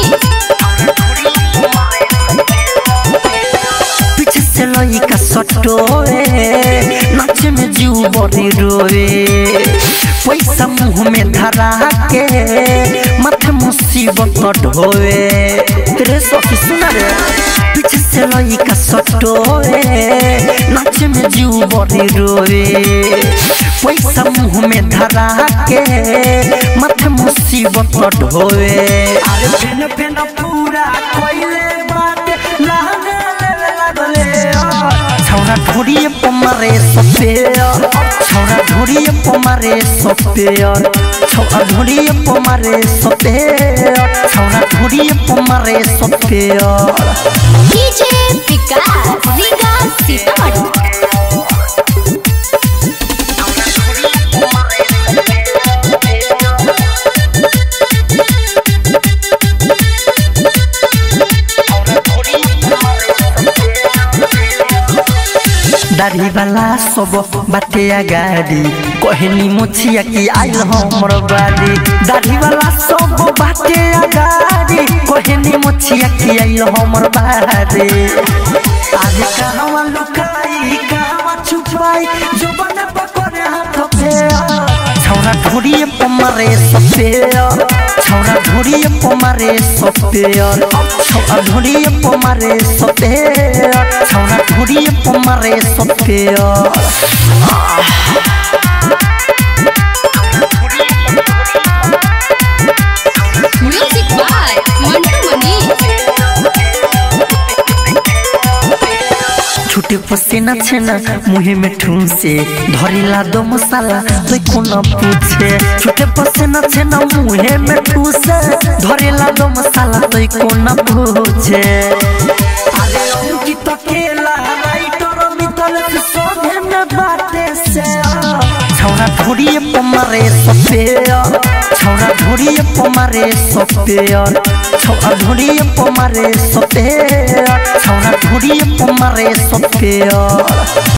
पीछे से लइका सटोए नाचे में जीव बड़ी रोए पैसा मुंह में धरा के माथे मुसीबत ढोए रे सखी सुना रे पीछे से लइका सटोए नाचे में जीव बड़ी रोए पैसा मुंह में धरा के माथे मुसीबत ढोए अरे फेन फेन पूरा कोइले बाटे लाने लेवे लागले छौरा ढोरिए पमारे सपेयर छौरा ढोरिए पमारे सपेयर छौरा ढोरिए पमारे सपेयर छौरा ढोरिए पमारे सपेयर डीजे विकास विकास सीतामढ़ी दाढ़ी वाला सब बाटे अगाडि कहनी मुछिया कि आइल हमर बाड़ी दाढ़ी वाला सब बाटे अगाडि कहनी मुछिया कि आइल हमर बाड़ी आज कहवा लुकाई कहवा छुपाई जो बन पकड़े हाथ पे छौरा ढोरिए पमारे सपेयर छौरा ढोड़ी पमारे सपेयर छौरा ढोड़ी पमारे सपेयर छौरा ढोड़ी पमारे सपेयर म्यूजिक बाय मंटू मनी छुटे पसीना छेना मुहे में ठूसे धरिला दो मसाला तो कोना पूछे छुटे पसीना छेना मुहे में ठूसे धरिला दो मसाला तो कोना पूछे अरे अंकित केला राइटर मितल के सोने में बाटे से छौरा ढोड़िए पमारे सपेयर छौरा ढोड़िए पमारे सपेयर छौरा ढोड़िए पमारे सपेयर छौरा ढोड़िए पमारे सपेयर